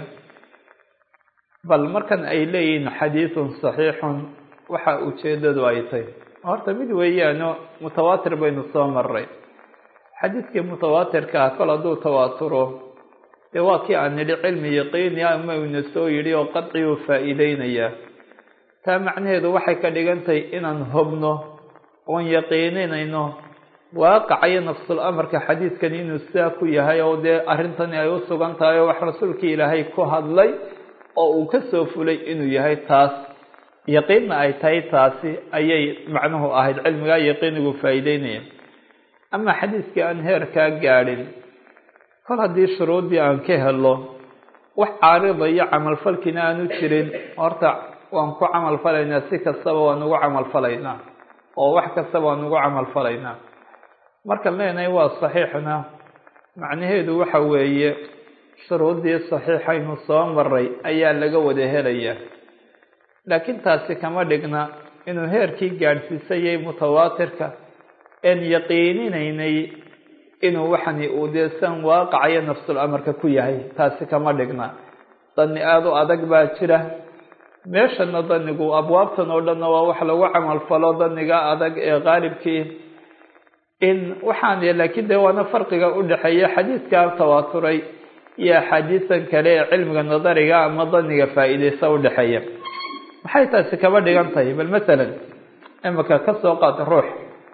bal markan ay leeyihiin xadiidun saxiixun waxa ujeedadu ay tahy horta mid weeyaano mutawaatir baynu soo maray xadiidkii mutawaatirka ah kol hadduu tawaaturo dee waa kii aan nidhi cilmi yaqiini ama ina soo yidhi oo qadci uu faa'iideynayaa taa macnaheedu waxay ka dhigan tahay inaan hobno oon yaqiininayno waaqacayo nafsul amarka xadiidkani inuu sidaa ku yahay oo dee arrintani ay u sugan tahay oo wax rasuulkii ilaahay ku hadlay oo uu ka soo fulay inuu yahay taas yaqiinna ay tahay taasi ayay macnuhu ahayd cilmigaa yaqiinigu faa'iideynaya ama xadiidkii aan heerkaa gaadhin kol haddii shuruuddii aan ka helo wax caaridayo camalfalkiina aanu jirin horta waan ku camalfalaynaa si kastaba waan ugu camalfalaynaa oo wax kastaba waan ugu camalfalaynaa markaan leenahay waa saxiixna macnaheedu waxa weeye shuruuddii saxiixaynu soo maray ayaa laga wada helayaa laakiin taasi kama dhigna inuu heerkii gaadhsiisayay mutawaatirka een yaqiininaynay inuu waxani uu dee san waaqacayo nafsul amarka ku yahay taasi kama dhigna dani aada u adag baa jira meeshana danigu abwaabtan oo dhanna waa wax lagu camalfalo daniga adag ee qaalibkii in waxaan laakiin dee waana farqiga udhexeeya xadiidkaa tawaaturay iyo axaadiisan kale ee cilmiga nadariga ama daniga faa'iideysa udhexeeya maxay taasi kaba dhigan tahay bal masalan imika ka soo qaata ruux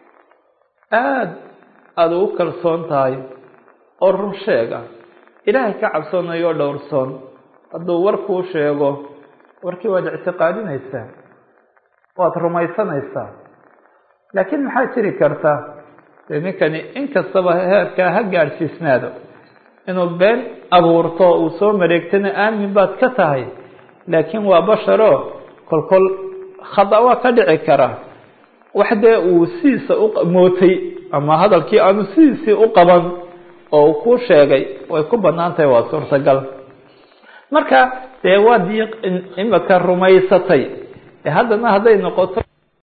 aada aada ugu kalsoon tahay oo run sheega ilaahay ka cabsoonayo oo dhowrsoon hadduu war kuu sheego warkii waad ictiqaadinaysaa waad rumaysanaysaa laakiin maxaa jiri karta dee ninkani inkastaba heerkaa ha gaadhsiisnaado inuu been abuurto uu soo mareegtana aamin baad ka tahay laakiin waa basharo kolkol khada waa ka dhici kara wax dee uu sidiisa u mootay ama hadalkii aanu sidiisii u qaban oo uu kuu sheegay way ku banaan tahay waa suurtagal marka dee waad imika rumaysatay haddana hadday noqoto